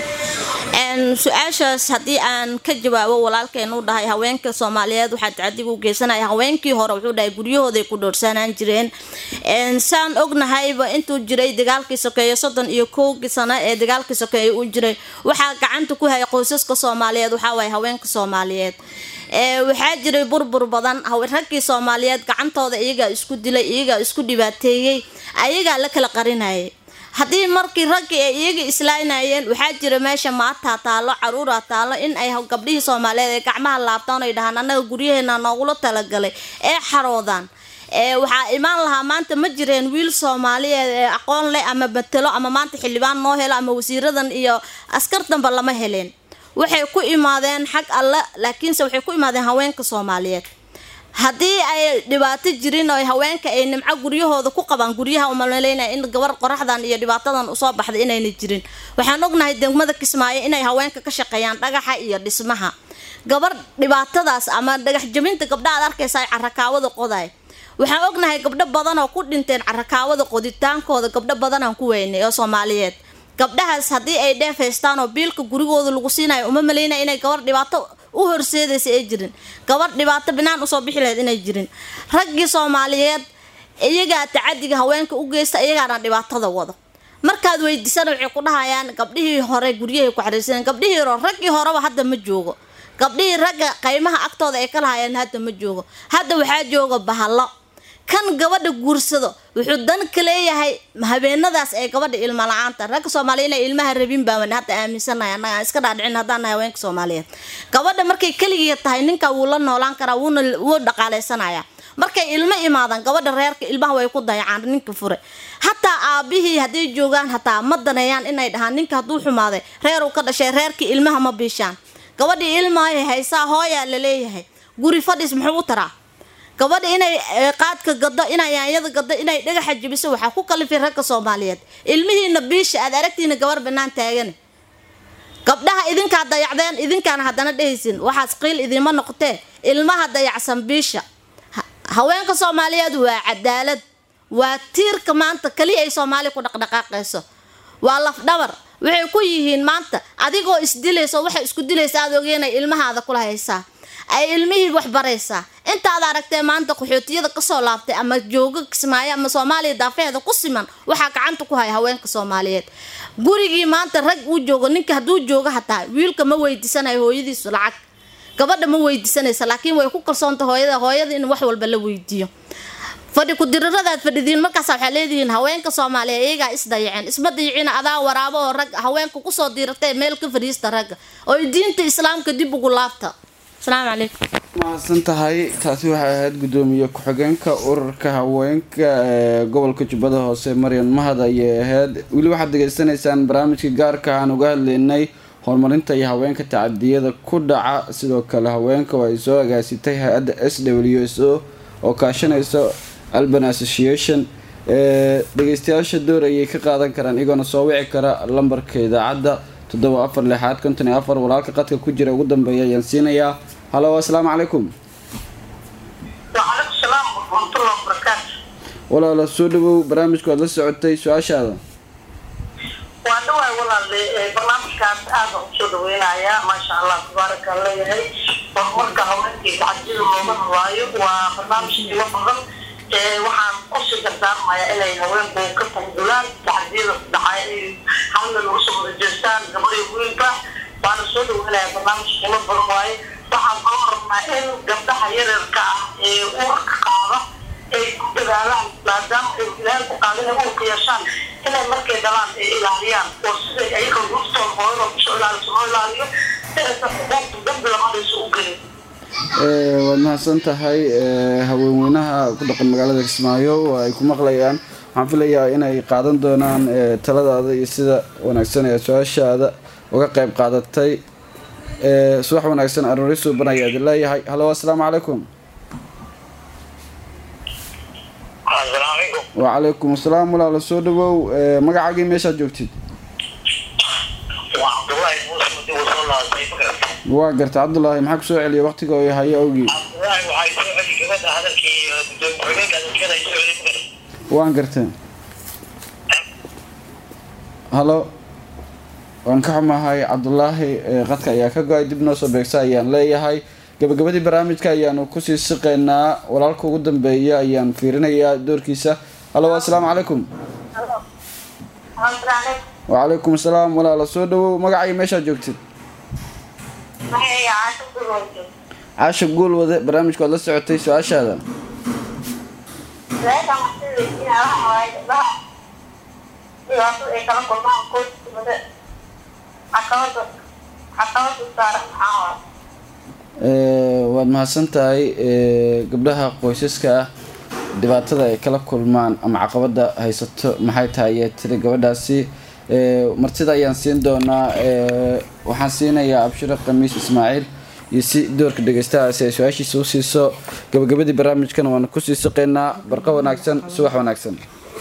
Een, su-aashaas haddii aan ka jawaabo walaalkeen uu dhahay haweenka soomaaliyeed waxaa tacadiga u geysanaya haweenkii hore wuxuu dhahay guryahooday ku dhoorsanaan jireen Een, saan ognahayba intuu jiray dagaalkii sokeeye soddon iyo kowgii sano ee dagaalkii sokeeye uu jiray waxaa gacanta ku hayay qoysaska soomaaliyeed waxaa waaye haweenka soomaaliyeed Ee, waxaa jiray burbur badan hawe- raggii soomaaliyeed gacantooda iyagaa isku dilay iyagaa isku dhibaateeyey ayagaa la kala qarinayay haddii markii raggii ay iyaga islaynayeen waxaa jira meesha maataa taalo caruuraa taalo in ay gabdhihii soomaaliyeed ay gacmaha laabtaan ay dhahaan annaga guryaheena noogula talagalay ee xaroodaan ee waxaa imaan lahaa maanta ma jireen wiil soomaaliyeed ee aqoon leh ama matelo ama maanta xildhibaan noo helo ama wasiiradan iyo askartanba lama heleen waxay ku imaadeen xag alle laakiinse waxay ku imaadeen haweenka soomaaliyeed haddii ay dhibaato jirin oo haweenka ay nimco guryahooda ku qabaan guryaha umaleynaya in gabar qoraxdan iyo dhibaatadan usoo baxday inayna jirin waxaan ognahay degmada kismaayo inay haweenka ka shaqeeyaan dhagaxa iyo dhismaha gabar dhibaatadaas ama dhagax jabinta gabdha aad arkaysa carakaawada qoday waxaan ognahay gabdho badan oo ku dhinteen carakaawada qoditaankooda gabdho badanaan ku weynay oo soomaaliyeed gabdhahaas haddii ay dheef haystaan oo biilka gurigooda lagu siinayo uma maleynaya inay gabar dhibaato u horseedaysa ay jirin gabar dhibaato binaan usoo bixi lahayd inay jirin raggii soomaaliyeed iyagaa tacadiga haweenka u geysta iyagaana dhibaatada wado markaad weydiisana waxay ku dhahayaan gabdhihii hore guryahay ku xariirsaneen gabdhihii hore raggii horeba hadda ma joogo gabdhihii ragga qaymaha agtooda ay ka lahayeen hadda ma joogo hadda waxaa jooga bahalo kan gabadha guursado wuxuu dan ka leeyahay habeenadaas ee gabadha ilma la-aanta ragga soomaaliya inay ilmaha rabin baan hadda aaminsanahay annaga aan iska dhaadhicin haddaan nahay haweenka soomaaliyeed gabadha markay keligii tahay ninka wuu la noolaan karaa wuuna wuu dhaqaaleysanaya markay ilmo imaadaan gabadha reerka ilmaha way ku dayacaan ninka fure hataa aabihii hadday joogaan hataa ma daneeyaan inay dhahaan ninka hadduu xumaaday reer uu ka dhashay reerkii ilmaha ma biishaan gabadhii ilmahay haysaa hooyaa laleeyahay guri fadhis muxuu u taraa gabadha inay qaadka gado inay yaanyada gado inay dhagaxa jabiso waxaa ku kalifay ragga soomaaliyeed ilmihiina biisha aad aragtiina gabar banaan taagan gabdhaha idinkaa dayacdeen idinkaana haddana dhehaysin waxaas qiil idiinma noqotee ilmaha dayacsan biisha haweenka soomaaliyeed waa cadaalad waa tiirka maanta kaliya ay soomaaliya ku dhaqdhaqaaqayso waa lafdhabar waxay ku yihiin maanta adigoo isdilayso waxay isku dilaysa aad ogeenay ilmahaada kula haysaa ay ilmihii wax baraysaa intaad aragtee maanta qaxootiyada kasoo laabtay ama jooga kismaayo ama soomaaliya daafeheeda ku siman waxaa gacanta ku haya haweenka soomaaliyeed gurigii maanta rag uu joogo ninka hadduu jooga hataa wiilka ma weydiisanayo hooyadiisu lacag gabadha ma weydiisanaysa laakiin way ku kalsoonta hooyada hooyada in wax walba la weydiiyo fadhi ku-diraradaad fadhidiin markaas waxaa leedihiin haweenka soomaaliya iyagaa isdayaceen isma dayicina adaa waraabo oo rag haweenka kusoo diiratee meel ka fadhiista ragga oo diinta islaamka dib ugu laabta asalaamu calaykum mahadsan tahay taasi waxay ahayd guddoomiye ku-xigeenka ururka haweenka ee gobolka jubbada hoose maryan mahad ayay ahayd weli waxaad degeysanaysaan barnaamijka gaarka aan uga hadlaynay horumarinta iyo haweenka tacadiyada ku dhaca sidoo kale haweenka oo ay soo agaasitay hay-adda s w s o oo kaashanaysa alban association ee dhegeystayaasha door ayay ka qaadan karaan iyagoona soo wici kara lambarka idaacadda toddoba afar lixaad konton iyo afar walaalka qadka ku jira ugu dambeeya ayaan siinayaa halo assalaamu calaykum وعليكم السلام ورحمة الله وبركاته walaala soo dhawow barnaamijku aad la socotay su-aashaada waan dhawahay walaale barnaamijkaas aada u soo dhaweynayaa maasha allah tabaaraka leeyahay horumarka haweenkii tacadiyada looga hadlaayo waa barnaamij qiimo badan waxaan usii dardaarmayaa inay haweenku ka tandulaan tacadiyada dhacay ay halna lagu soo wada jeestaan gabadhi wiilka waana soo dhaweynayaa barnaamij qiimo badan waaye waxaan kala rabnaa in gabdhaha yaryarka ah ee uurka qaada ay ku dadaalaan maadaama ay ilaahay ku qaadin ay uurka yeeshaan inay markay dhalaan ay ilaaliyaan oo siday ayaga ruftooda hooyada kusoo ilaaliso loo ilaaliyo si aysan xuquuqda dambi lamadaysa u gelin waad mahadsan tahay haweenweynaha ku dhaqan magaalada kismaayo oo ay ku maqlayaan waxaan filayaa inay qaadan doonaan taladaada iyo sida wanaagsan ee su-aashaada uga qayb qaadatay subax wanaagsan aroori suuban ayaa idin leeyahay halo assalaamu calaykum asalaamu calaykum wacalaykum asalaam walaala soo dhawow magacaagii meeshaad joogtid waa cabdullaahi muuse mudi uu soo laabtay magarata waa garta cabdulaahi maxaa kusoo celiya waqtiga oo hayo awgii cabdullaahi waxay soo celi gabadha hadalkii gudoomiye ku-xigeenka hadalkeeda ay soo celi magarata waan gartay halo waan ka xumahay cabdulaahi qadka ayaa ka go-ay dib noo soo beegsa ayaan leeyahay gabagabadii barnaamijka ayaanu kusii siqaynaa walaalka ugu dambeeya ayaan fiirinayaa doorkiisa halo assalaamu calaykum wacalaykum asalaam walaala soo dhawow magacay meeshaad joogtid caasha guul wade barnaamijku aad la socotay su-aashaada dhibaatada ay kala kulmaan qoyskooda caqabada caqabada saaran maxaa waay Ee, waad mahadsan tahay ee, gabdhaha qoysaska ah dhibaatada ay kala kulmaan ama caqabada haysato maxay tahay ayaa tiri gabadhaasi Ee, martida ayaan siin doonaa ee, waxaan siinayaa abshiro khamiis ismaaciil iyo si doorka dhegeystahaasi ay su-aashiisa u siiso gabagabadii barnaamijkana waana kusii saqeynaa barqa wanaagsan subax wanaagsan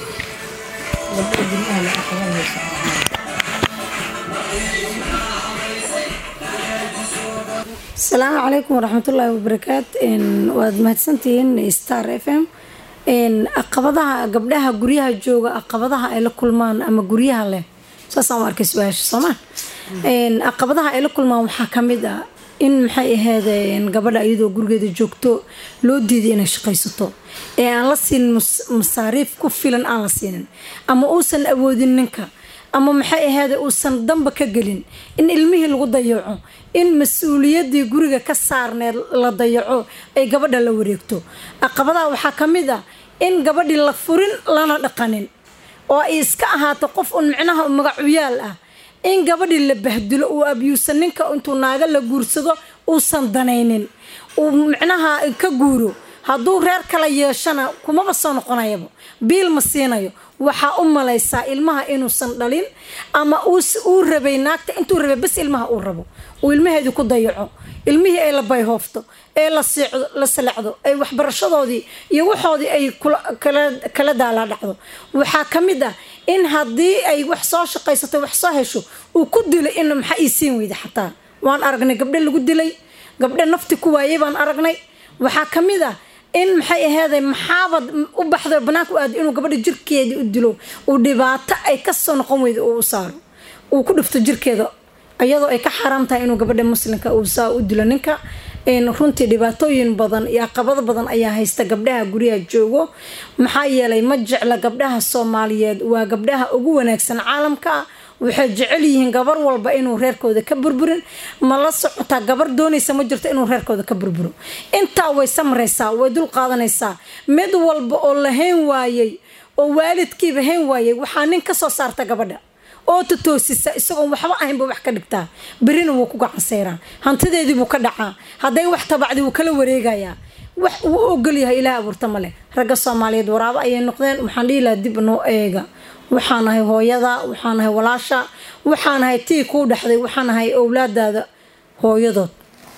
asalaamu calaykum waraxmatullaahi wabarakaat Een, waad mahadsantihiin star f m Een, caqabadaha gabdhaha guryaha jooga caqabadaha ay la kulmaan ama guryaha leh saasaan u arkay su-aasha sooma Een, caqabadaha ay la kulmaan waxaa ka mid ah in maxay ahaydeen gabadha iyadoo gurigeeda joogto loo diiday inay shaqaysato ee aan la siinin mus- masaariif ku filan aan la siinin ama uusan awoodin ninka ama maxay ahayd uusan damba ka gelin in ilmihii lagu dayaco in mas-uuliyadii guriga ka saarneed la dayaco ay gabadha la wareegto caqabadaha waxaa ka mid ah in gabadhii la furin lana dhaqanin oo ay iska ahaato qof un micnaha magacuyaal ah in gabadhii la bahdilo uu abyuusan ninka intuu naaga la guursado uusan danaynin uu micnaha ka guuro hadduu reer kala yeeshana kumaba soo noqonayaba biil ma siinayo waxaa u malaysaa ilmaha inuusan dhalin ama uus- uu rabay naagta intuu rabay bas ilmaha uu rabo uu ilmaheedii ku dayaco ilmihii ay la bayhoofto ee la siicdo la salacdo ay waxbarashadoodii iyo waxoodii ay kula- kala kala daalaa dhacdo waxaa ka mid ah in haddii ay wax soo shaqaysato wax soo hesho uu ku dilay in maxaa ii siin weyda xataa waan aragnay gabdho lagu dilay gabdho nafti ku waayay baan aragnay waxaa ka mid ah in maxay aheeday maxaabad u baxdo banaanka u aado inuu gabadha jirkeedii u dilo uu dhibaato ay kasoo noqon weyda uu u saaro uu ku dhifto jirkeeda iyadoo ay ka xaaraam tahay inuu gabadha muslimka uu saa u dilo ninka Een, runtii dhibaatooyin badan iyo caqabado badan ayaa haysta gabdhaha guryaha joogo maxaa yeelay ma jecla gabdhaha soomaaliyeed waa gabdhaha ugu wanaagsan caalamka waxay jecel yihiin gabar walba inuu reerkooda ka burburin ma la socotaa gabar doonaysa ma jirto inuu reerkooda ka burburo intaa way samraysaa way dul qaadanaysaa mid walba oo la hayn waayey oo waalidkiiba hayn waayey waxaa nin ka soo saarta gabadha oo totoosisa isagoon waxba ahaynba wax ka dhigtaa berina wuu ku gacanseyraa hantideedii buu ka dhacaa hadday wax tabacdi wuu kala wareegayaa wax uu u ogol yahay ilaah abuurta ma leh ragga soomaaliyeed waraabo ayay noqdeen waxaan dhihi lahaa dib noo eega waxaan ahay hooyada waxaan ahay walaasha waxaan ahay tii kuu dhexday waxaan ahay owlaadaada hooyadood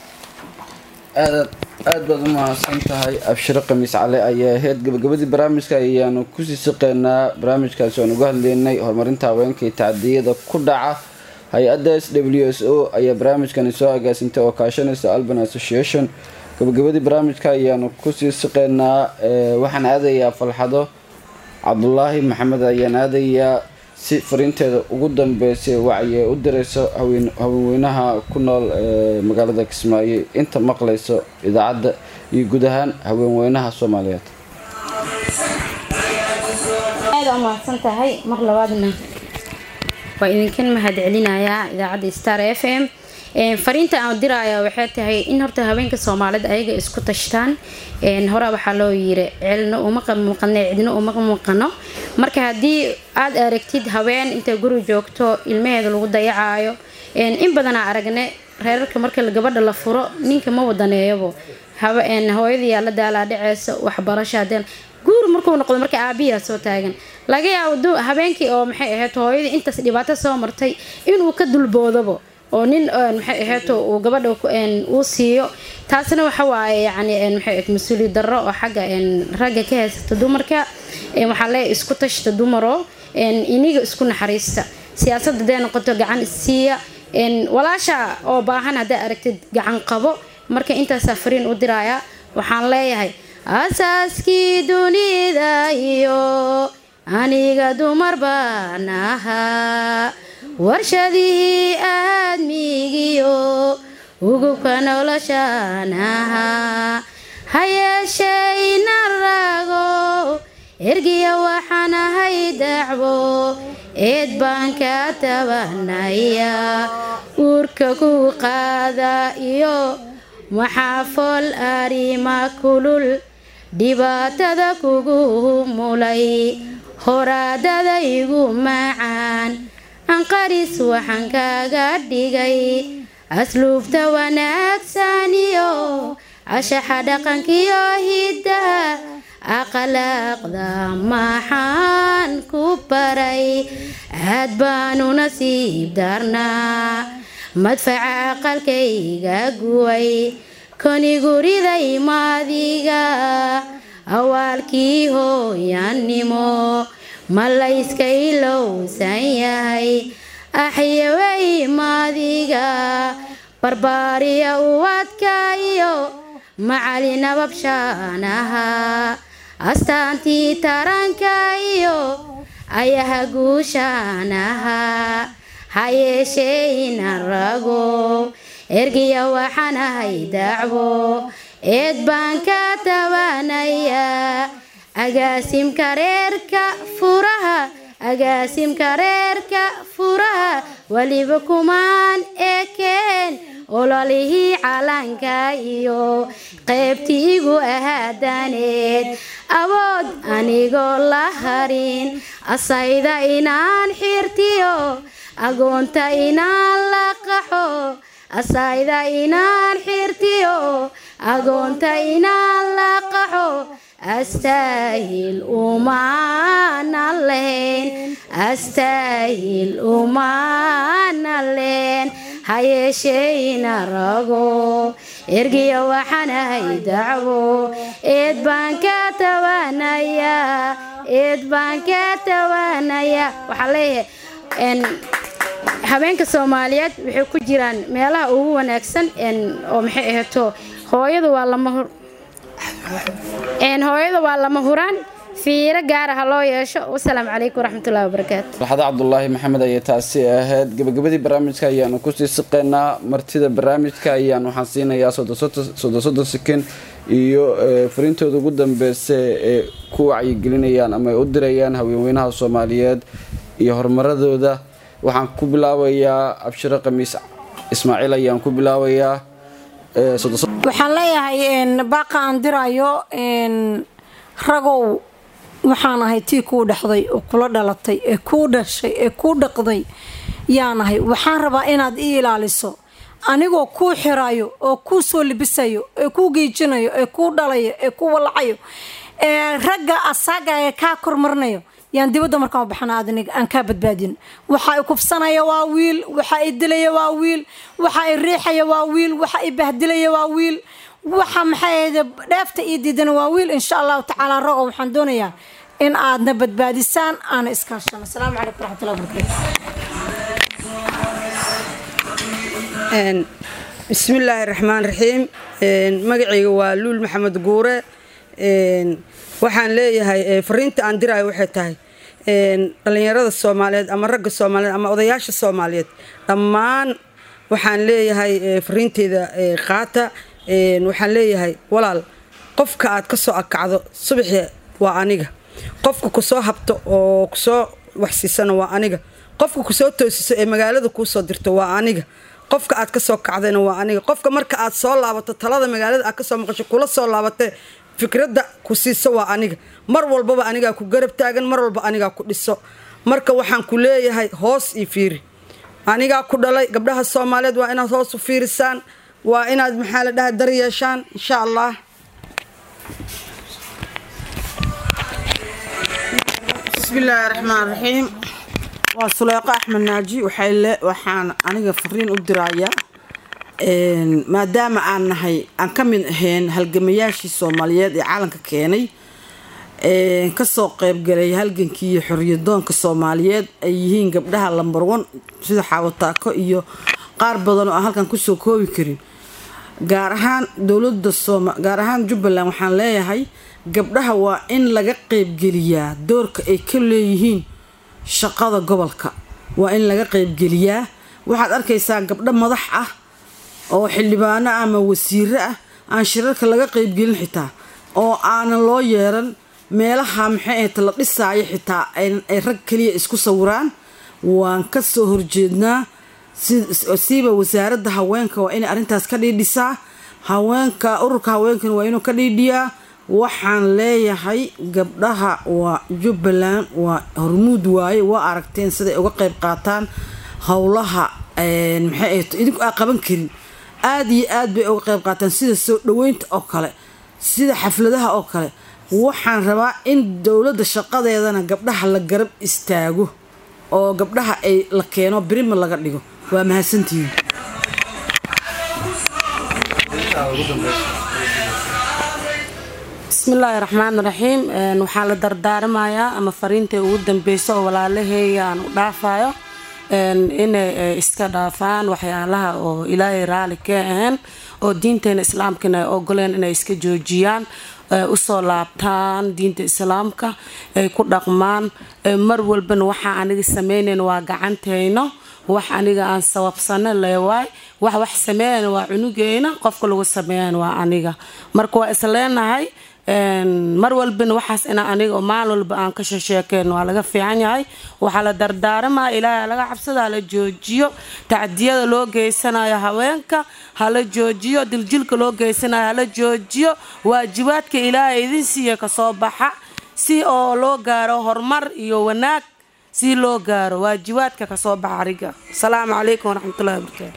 aad aad baad u mahadsan tahay abshiro khamiis cali ayaa ahayd gabagabadii barnaamijka ayaanu kusii siqeynaa barnaamijkaasi aan uga hadleynay horumarinta haweenka iyo tacdiyada ku dhaca hay-adda s w s o ayaa barnaamijkani soo agaasintay oo kaashanaysa alban association gabagabadii barnaamijka ayaanu kusii siqeynaa ee, waxaan aadayaa falxado cabdulaahi maxamed ayaan aadayaa si fariinteeda ugu dambeysay wacyi u dirayso haween- haweenweynaha ku nool ee magaalada kismaayo inta maqlayso idaacadda iyo guud ahaan haweenweynaha soomaaliyeed aad u mahadsan tahay mar labaadna waa idinkan mahad celinayaa idaacadda star f m Een, fariinta aan diraya waxay tahay in horta haweenka soomaalida ayaga isku tashtaan Een, hore waxaa loo yiri celina uma maqano cidina uma maqano marka haddii aad aragtid haween inta guri joogto ilmaheeda lagu dayacayo Een, in badanaa aragne reerarka marka gabadha la furo ninka ma wadaneeyabo Hawe- een, hooyadii yaa la daalaa dhaceysa waxbarasho hadeen guur markuu noqdo marka aabiyaa soo taagan laga yaabo du- habeenkii oo maxay ahayd hooyadii intaas dhibaato soo martay inuu ka dulboodabo oo nin een, maxay ahayd uu gabadha ku- een, uu siiyo taasna waxa waaye yacni een, maxay ahayd mas-uuliyad darro oo xagga een, ragga ka haysata dumarka Een, waxaa leeyahay isku tashta dumaro een, iniga isku naxariista siyaasadda hadday noqoto gacan isiiya een, walaasha oo baahan hadday aragtid gacan qabo marka intaasaa fariin u diraya waxaan leeyahay asaaskii dunida iyo aniga dumar baan ahaa warshadihii aadmigiyo ugubka noloshaan ahaa ha yeeshayna rago ergiya waxaan ahay dacwo eed baan ka tabanaya uurka ku qaada iyo maxaa fool arima kulul dhibaatada kugu mulay horaadada igu macaan anqaris waxaan kaga dhigay asluubta wanaagsan iyo cashaxa dhaqankiyo hiddaha akhlaaqda maxaan ku baray aad baanu nasiib darnaa madfaca aqalkayga guway koni guriday maadiga awaalkii hooyanimo ma layska ilowsan yahay axyaway maadiga barbaariya uwadka iyo macali nababshaanaha astaantii taranka iyo ayaha guushaanaha ha yeeshee inan rago ergiya waxaan ahay dacwo eed baan ka tabanayaa agaasimka reerka furaha agaasimka reerka furaha weliba kumaan ekeen ololihii calanka iyo qaybtii igu ahaadaneed awood anigoo la harin asayda inaan xirtiyo agoonta inaan la qaxo asayda inaan xirtiyo agoonta inaan la qaxo astaahil umaana leen astaahil umaana leen ha yeesheeyna rago ergiya waxaan ahay dacwo eed baan ka tawanayaa eed baan ka tawanayaa waxaa leeyahay habeenka soomaaliyeed waxay ku jiraan meelaha ugu wanaagsan oo maxay ahato hooyadu waa lama hooyada waa lama huraan fiiro gaara ha loo yeesho wasalaamu calaykum waraxmatullahi wabarakaatu farxada cabdulaahi maxamed ayay taasi ahayd gabagabadii barnaamijka ayaanu kusii siqeynaa martida barnaamijka ayaan waxaan siinayaa soddon soddon sekin iyo fariintooda ugu dambeysa ee ku wacyigelinayaan ama ay u dirayaan haweenweynaha soomaaliyeed iyo horumaradooda waxaan ku bilaabayaa abshiro khamiis ismaaciil ayaan ku bilaabayaa waxaan leeyahay baaqa aan dirayo ragow waxaan ahay tii kuu dhexday oo kula dhalatay ee kuu dhashay ee kuu dhaqday yaanahay waxaan rabaa inaad ii ilaaliso anigoo kuu xirayo oo kuu soo libisayo ee kuu geejinayo ee kuu dhalayo ee kuu wallacayo ee ragga asaaga ee kaa kormarnayo yaan dibadda markaan baxana adnig aan kaa badbaadin waxa i kufsanaya waa wiil waxa i dilaya waa wiil waxa i riixaya waa wiil waxa i bahdilaya waa wiil waxa maxay ahayde dheefta ii diidana waa wiil insha allahu tacaala rago waxaan doonayaa in aadna badbaadisaan aana iskaashano asalaamu calaykum waraxmatullahi wabarakaatu bismillaahi raxmaan raxiim magacayga waa luul maxamed guure waxaan leeyahay fariinta aan diraayo waxay tahay dhallinyarada soomaaliyeed ama ragga soomaaliyeed ama odayaasha soomaaliyeed dhammaan waxaan leeyahay fariinteyda qaata waxaan leeyahay walaal qofka aad ka soo akacdo subaxii waa aniga qofka kusoo habto oo kusoo waxsiisana waa aniga qofka kusoo toosiso ee magaalada kuusoo dirto waa aniga qofka aad kasoo kacdayna waa aniga qofka marka aad soo laabato talada magaalada aad kasoo maqasho kula soo laabatee fikradda ku siiso waa aniga mar walbaba anigaa ku garab taagan mar walba anigaa ku dhiso marka waxaan ku leeyahay hoos io fiiri anigaa ku dhalay gabdhaha soomaaliyeed waa inaad hoos u fiirisaan waa inaad maxaa la dhaha dar yeeshaan insha allah bismillaahi raxmaan raxiim waa suleeqo axmed naaji waxaan aniga fariin u dirayaa maadaama aan nahay aan ka mid ahayn halgamayaashii soomaaliyeed ee caalanka keenay kasoo qeybgalay halgankii iyo xoriyadoonka soomaaliyeed ay yihiin gabdhaha lambar one sida xaawataako iyo qaar badan oo aan halkan kusoo koobi karin gaar ahaan dowlada gaar ahaan jubbaland waxaan leeyahay gabdhaha waa in laga qeybgeliyaa doorka ay ka leeyihiin shaqada gobolka waa in laga qeybgeliyaa waxaad arkaysaa gabdho madax ah oo xildhibaano ah ama wasiiro ah aan shirarka laga qeybgelin xitaa oo aanan loo yeeran meelaha maxay ahayta la dhisaayo xitaa ay rag kaliya isku sawiraan waan kasoo horjeednaa siiba wasaaradda haweenka waa inay arrintaas ka dhiidhisaa haweenka ururka haweenkan waa inuu ka dhiidhiyaa waxaan leeyahay gabdhaha waa jubbaland waa hormuud waaye waa aragteen siday uga qayb qaataan howlaha maxay ahayd idinku aa qaban karin aada iyo aad bay uga qayb qaataan sida soo dhaweynta oo kale sida xafladaha oo kale waxaan rabaa in dowladda shaqadeedana gabdhaha la garab istaago oo gabdhaha ay la keeno birima laga dhigo waa mahadsantihiin bismillaahi raxmaan raxiim waxaa la dardaarmayaa ama fariintai ugu dambeysa oo walaalaheeya aan u dhaafayo inay iska dhaafaan waxyaalaha oo ilaahay raali ka ahayn oo diinteena islaamkana ay ogoleen inay iska joojiyaan usoo laabtaan diinta islaamka ay ku dhaqmaan mar walbana waxaa aniga sameynayn waa gacanteyno wax aniga aan sababsano leewaay wax wax sameeyan waa cunugeyna qofka lagu sameeyan waa aniga marka waa isleenahay mar walbana waxaas ina aniga maalin walba aan ka shesheekeen waa laga fiican yahay waxaa la dardaaramaa ilaahay laga cabsada hala joojiyo tacdiyada loo geysanayo haweenka hala joojiyo diljilka loo geysanayo hala joojiyo waajibaadka ilaahay idin siiya kasoo baxa si oo loo gaaro horumar iyo wanaag si loo gaaro waajibaadka kasoo baxa ariga asalaamu calaykum waraxmatullahi wabarakaatu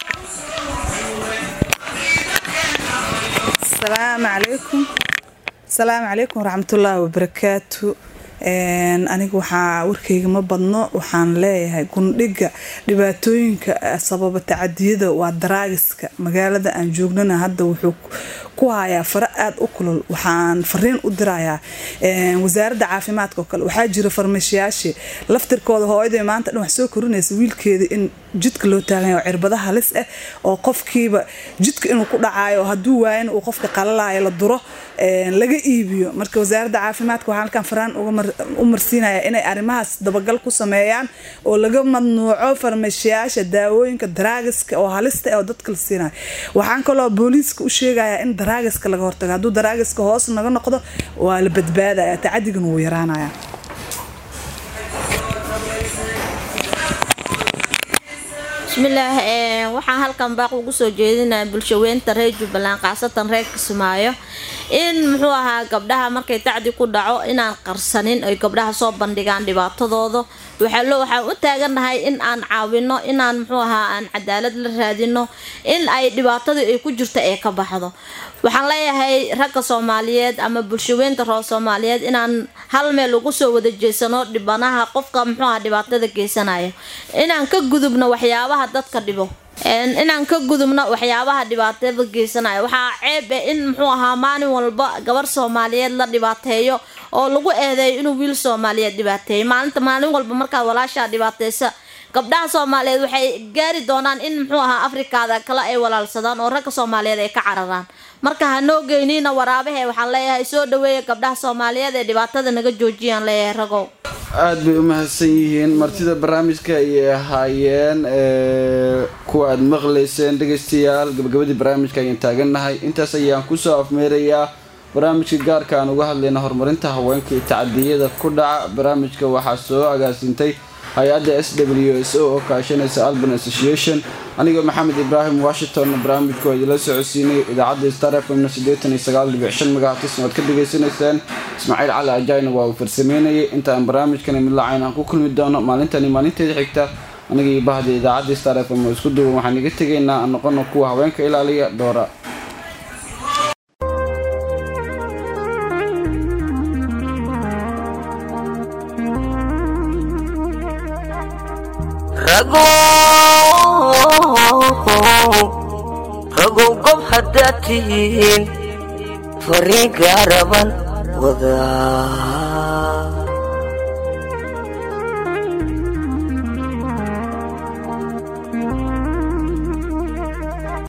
asalaamu calaykum asalaamu calaykum waraxmatullaahi wabarakaatu aniga waxaa warkayga ma badno waxaan leeyahay gundhiga dhibaatooyinka sababa tacadiyada waa daraagiska magaalada aan joognana hadda wuxuu ku hayaa faro aada u kulul waxaan fariin u dirayaa wasaaradda caafimaadka oo kale waxaa jira farmashiyaashii laftirkooda hooyaday maanta dhan wax soo korinaysa wiilkeeda in jidka loo taaganya oo cirbada halis ah oo qofkiiba jidka inuu ku dhacayo hadduu waayana uu qofka qalalayo la duro laga iibiyo marka wasaaradda caafimaadka waxaan halkan faraan u marsiinaya inay arrimahaas dabagal ku sameeyaan oo laga madnuuco farmashiyaasha daawooyinka daraagiska oo halista ah oo dadka la siinayo waxaan kaloo booliiska u sheegayaa in daraagiska laga hortago hadduu daraagiska hoos naga noqdo waa la badbaadaya tacadigan wuu yaraanaya bismillaah waxaan halkan baaq ugu soo jeedinaya bulshaweynta reer jubbaland khaasatan reer kismaayo in muxuu ahaa gabdhaha markay tacdi ku dhaco inaan qarsanin ay gabdhaha soo bandhigaan dhibaatadooda waxaan u taagannahay in aan caawino inaan muxuu ahaa aan cadaalad la raadino in ay dhibaatadii ay ku jirto ee ka baxdo waxaan leeyahay ragga soomaaliyeed ama bulshaweynta reer soomaaliyeed inaan hal meel ugu soo wada jeesano dhibanaha qofka muxuu ahaa dhibaatada geysanaya inaan ka gudubno waxyaabaha dadka dhibo inaan ka gudubno waxyaabaha dhibaatada geysanaya waxaa ceeb eh in muxuu ahaa maalin walba gabar soomaaliyeed la dhibaateeyo oo lagu eedeeyo inuu wiil soomaaliyeed dhibaateeyo maalinta maalin walba markaad walaashaa dhibaateysa gabdhaha soomaaliyeed waxay gaari doonaan in muxuu ahaa afrikaada kale ay walaalsadaan oo ragga soomaaliyeed ay ka cararaan marka hanoo geynina waraabahe waxaan leeyahay soo dhaweeya gabdhaha soomaaliyeed ee dhibaatada naga joojiyaan leeyahay ragow aada bay u mahadsan yihiin martida barnaamijka ayay ahaayeen kuwa aada maqlayseen dhegaystayaal gabagabadii barnaamijka ayaan taagannahay intaas ayaan kusoo afmeerayaa barnaamijka gaarka aan uga hadlayna horumarinta haweenka iyo tacadiyada ku dhaca barnaamijka waxaa soo agaasintay hay-adda s w s o oo kaashanaysa alban association anigoo maxamed ibraahim washington barnaamijku waa idinla socodsiinay idaacadda star f m sideetan iyo sagaal dhibic shan magacatisna waad ka dhagaysanaysaan ismaaciil cali ajayna waa uu farsameynayay intaan barnaamijkani mid lacayn aan ku kulmi doono maalintani maalinteeda xigta aniga iyo bahda idaacadda star f m oo isku duwan waxaan iga tegaynaa aan noqono kuwa haweenka ilaaliya dhoora ragow gob haddaad tihiin fariin gaaraban wadaa